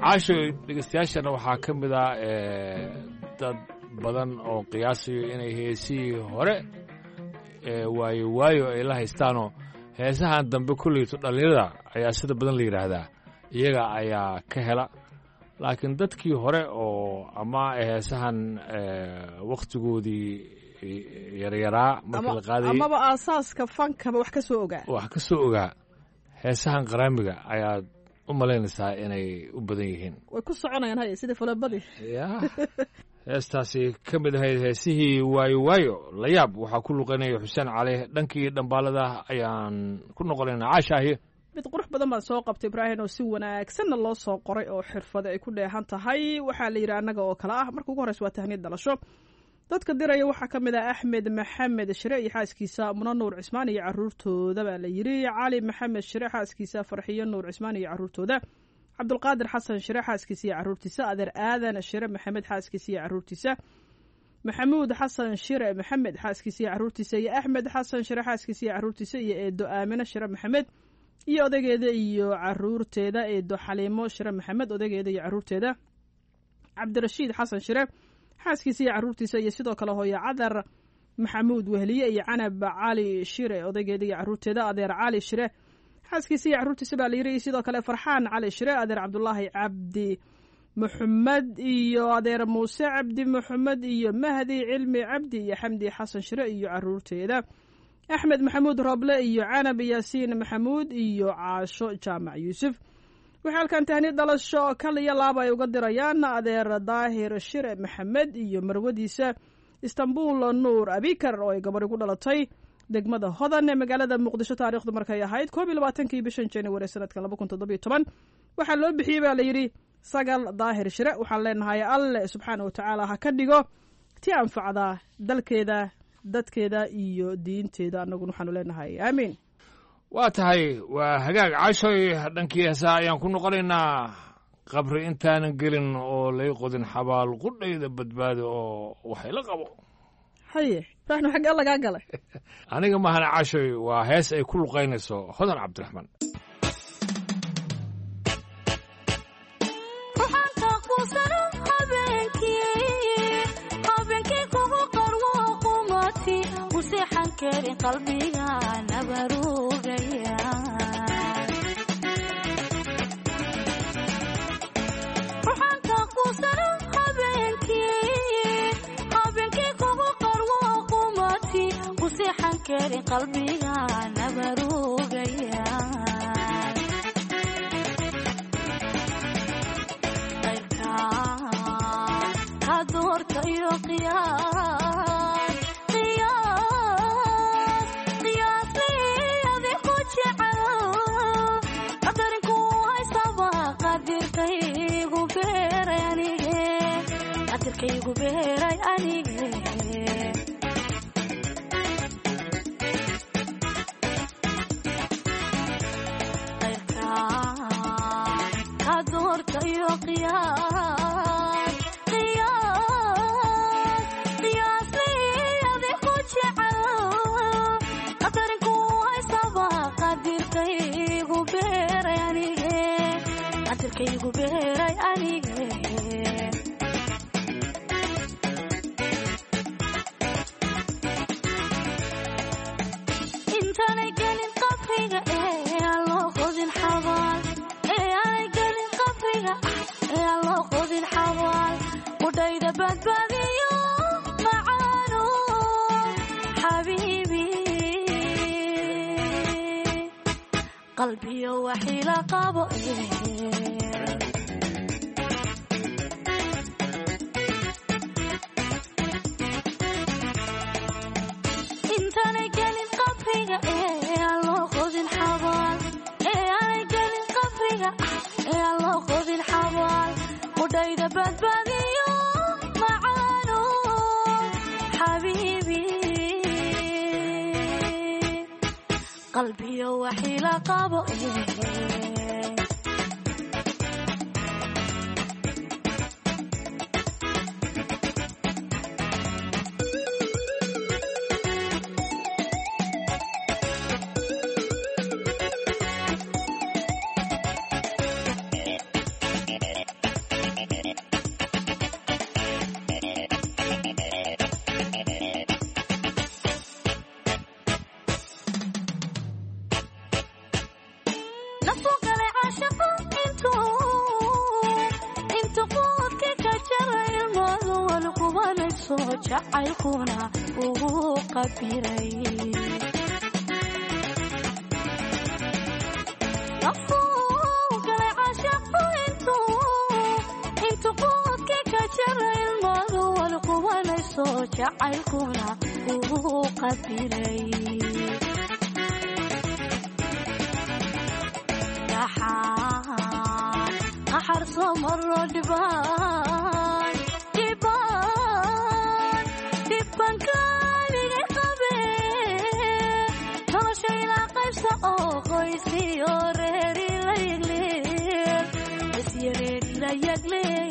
caasho dhegeystayaashana waxaa ka mid ah dad badan oo qiyaasayo inay heesihii hore waayo waayo ay la haystaanoo heesahan dambe kulleyto dhallinyarada ayaa sida badan la yidhaahdaa iyaga ayaa ka hela laakiin dadkii hore oo ama heesahan wakhtigoodii yaryaraa markii la qaadayay amaba aasaaska fankaba wax ka soo ogaa wax ka soo ogaa heesahan qaraamiga ayaad u malaynaysaa inay u badan yihiin way ku soconayaan hay sida falabadii ya heestaasi ka mid ahayd heesihii waayo waayo layaab waxaa ku luqanaya xuseen cali dhankii dhambaalada ayaan ku noqonaynaa caashaahi mid qurux badan baan soo qabtay ibraahim oo si wanaagsanna loo soo qoray oo xirfada ay ku dheehan tahay waxaa la yidhi annaga oo kale ah marka ugu horreysa waa tahniyad dhalasho dadka diraya waxaa ka mid ah axmed maxamed shire iyo xaaskiisa muna nuur cismaan iyo caruurtooda baa la yidhi cali maxamed shire xaaskiisa farxiyo nuur cismaan iyo caruurtooda cabdulqaadir xasan shire xaaskiisa iyo caruurtiisa adeer aadan shire maxamed xaaskiisa iyo caruurtiisa maxamuud xasan shire maxamed xaaskiisa iyo caruurtiisa iyo axmed xasan shire xaaskiisa iyo caruurtiisa iyo eedo aamine shire maxamed iyo odageeda iyo caruurteeda eedo xaliimo shire maxamed odageeda iyo caruurteeda cabdirashiid xasan shire xaaskiisa iyo caruurtiisa iyo sidoo kale hooyo cadar maxamuud wehliye iyo canab cali shire odaygeeda iyo caruurteeda adeer cali shire xaaskiisa iyo caruurtiisa baa layiri sidoo kale farxaan cali shire adeer cabdulaahi cabdi maxamed iyo adeer muuse cabdi maxamed iyo mahdi cilmi cabdi iyo xamdi xasan shire iyo caruurteeda axmed maxamuud roble iyo canab yaasiin maxamuud iyo caasho jaamac yuusuf waxay halkan tahni dhalasho kal iyo laaba ay uga dirayaan adeer daahir shire maxamed iyo marwadiisa istanbul nuur abikar oo ay gabadhi ku dhalatay degmada hodan ee magaalada muqdisho taarikhdu markay ahayd koob iyo labaatankii bishan january sanadka laba kun toddobiyo toban waxaa loo bixiyey baa layidhi sagal daahir shire waxaan leenahay alle subxaana wa tacaala ha ka dhigo ti anfacda dalkeeda dadkeeda iyo diinteeda annaguna waxaanu leenahay aamiin waa tahay waa hagaag cashoy dhankii heesaa ayaan ku noqonaynaa qabri intaanan gelin oo lay qodin xabaal qudhayda badbaado oo waxayla qabo haye ibraahim xagga lagaa galay aniga mahana cashoy waa hees ay ku luqaynayso hodan cabdiraxmaan qalbiga nabarugaya ruxaanka kuusano habeenkii habeenkii kugu qarwo qumati ku seexan kari qalbiga nabarugaya qayrka ka doorta iyo qiyaas qadirkaygu beeray anige qayrka ka doorta iyo qiyaas qiyaas qiyaasli ku jecel qadarinku haysaba qadirkaygu beeray anige qadirkaygu beeray anige intaanay gelin qabriga ee aan loo qodin xabaal ee aanay gelin qabriga ee aan loo qodin xabaal qudhayda badbaadiyo macaano xabiibi qalbiyo waxiila qabo intaanay gelin qabriga ee aan loo qodin xabaal ee aanay gelin qabriga ee aan loo qodin xabaal qudhayda badbaadiyo macaano xabiibi qalbiyo waxiila qabo jacaylkuna uu qabiray Nafuu galay caashaqu intuu intu quudki ka jara ilmadu wal qubanayso jacaylkuna uu qabiray dhaxaan qaxar soo maro dhibaan dhibaan dhibban kaaligay qabee nolosha ilaa qaybsa oo qoysiyo reeri la yagleer isyareeri la yagleer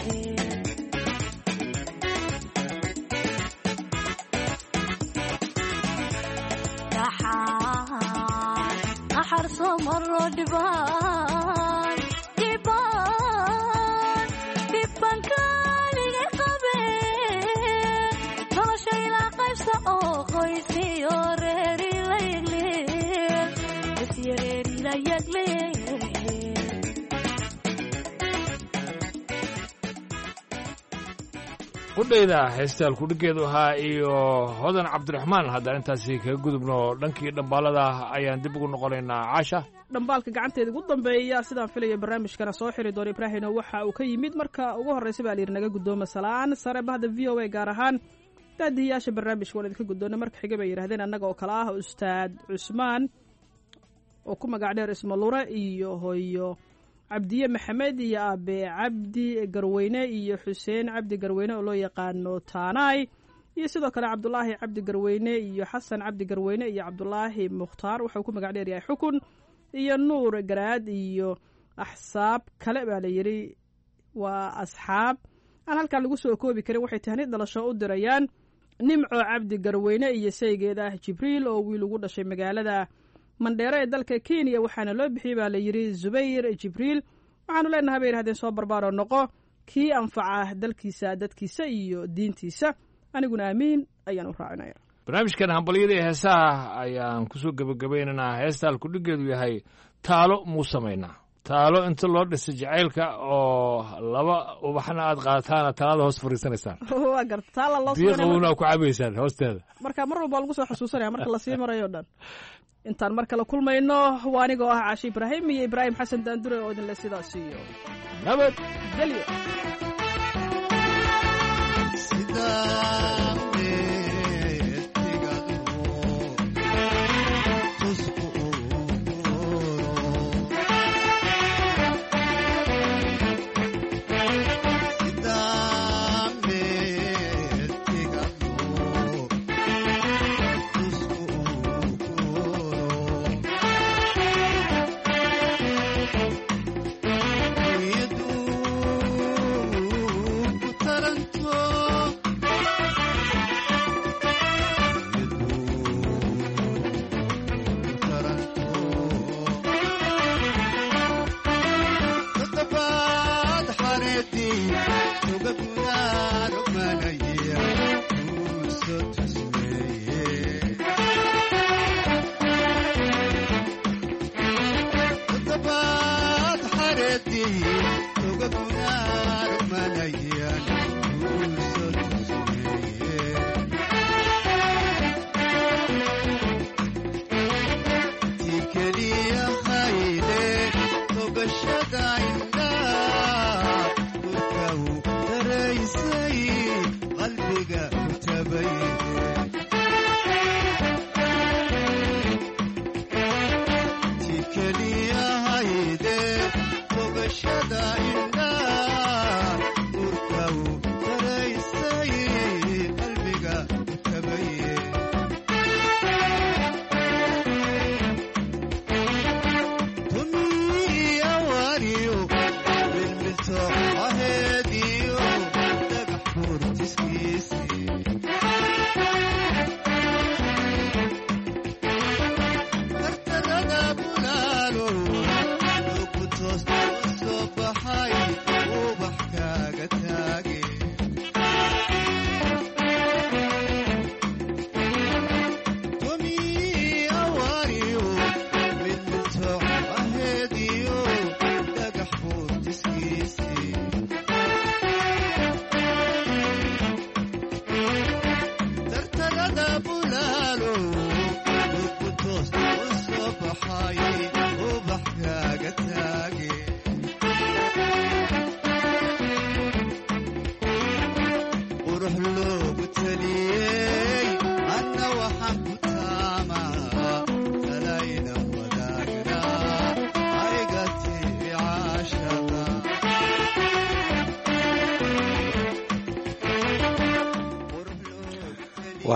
dhaxaan qaxar soo maro dhibaan dhibaan dhibban kaaligay qabee nolosha ilaa qaybsa oo qoysiyo reeri la yagleer isyareeri la yagleer qudhayda heestaal kudhigeedu ahaa iyo hodan cabdiraxmaan haddaan intaasi kaga gudubno dhankii dhambaalada ayaan dib ugu noqonaynaa caasha dhambaalka gacanteeda ugu dambeeya sidaan filaya barnaamijkana soo xiri doona ibraahino waxa uu ka yimid marka ugu horreysa baa layidhi naga guddooma salaan sare bahda v o a gaar ahaan daadihiyaasha barnaamijka waan idinka guddoona marka xiga bay yidhahdeen annaga oo kale ah ustaad cusmaan oo ku magac dheer ismalure iyo hoyo cabdiye maxamed iyo aabe cabdi garweyne iyo xuseen cabdi garweyne oo loo yaqaano taanaay iyo sidoo kale cabdulaahi cabdi garweyne iyo xasan cabdi garweyne iyo cabdulaahi mukhtaar waxauu ku magac dheer yahay xukun iyo nuur garaad iyo axsaab kale baa la yidhi waa asxaab aan halkaa lagu soo koobi karin waxay tahni dhalasho u dirayaan nimco cabdi garweyne iyo saygeeda ah jibriil oo wiil ugu dhashay magaalada mandheero ee dalka kenya waxaana loo bixiyey baa la yidhi zubayr jibriil waxaanu leenahay bay yidhahdeen soo barbaaroo noqo kii anfaca dalkiisa dadkiisa iyo diintiisa aniguna aamiin ayaan u raacinaya barnaamijkan hambalyada ee heesaha ayaan kusoo gebagabaynaynaa heestaal kudhigeedu yahay taalo muu samaynaa taalo inta loo dhisay jacaylka oo laba ubaxna aad qaataana talada hoos fariisanaysaan waa garta taala loo biyo sameynaya qabowna ku cabaysaan hoosteeda marka mar walba waa lagu soo xusuusanaya marka lasii marayo o dhan intaan mar kale kulmayno waa anigoo ah caashi ibraahim iyo ibraahim xasan daandure oo idinle sidaas iyo nabad gelyo Taranto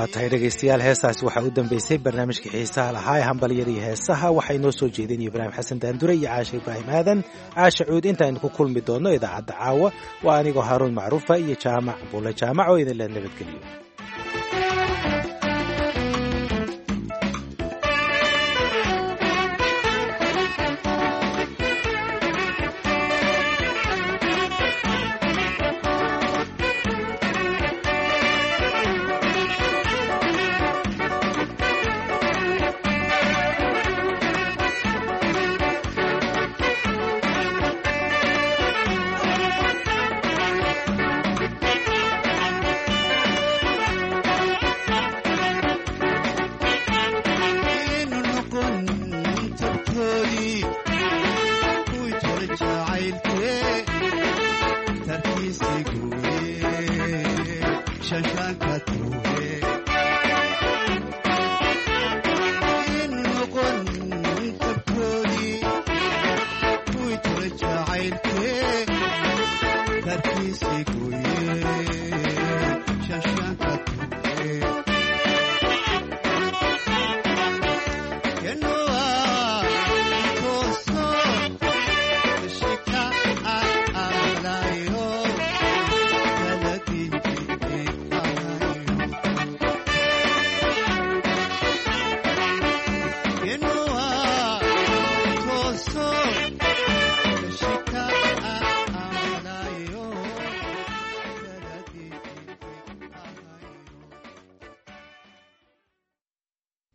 waa tahay dhegaystayaal heestaasi waxaa u dambeysay barnaamijkii xiisaha lahaa ee hambalyada iyo heesaha waxaa inoo soo jeedinaya ibraahim xasan daandure iyo caasha ibraahim aadan caasha cuud intaaynu ku kulmi doonno idaacadda caawa waa anigoo haaruun macruufa iyo jaamac bulle jaamac oo idinla nabadgeliyo Shashanka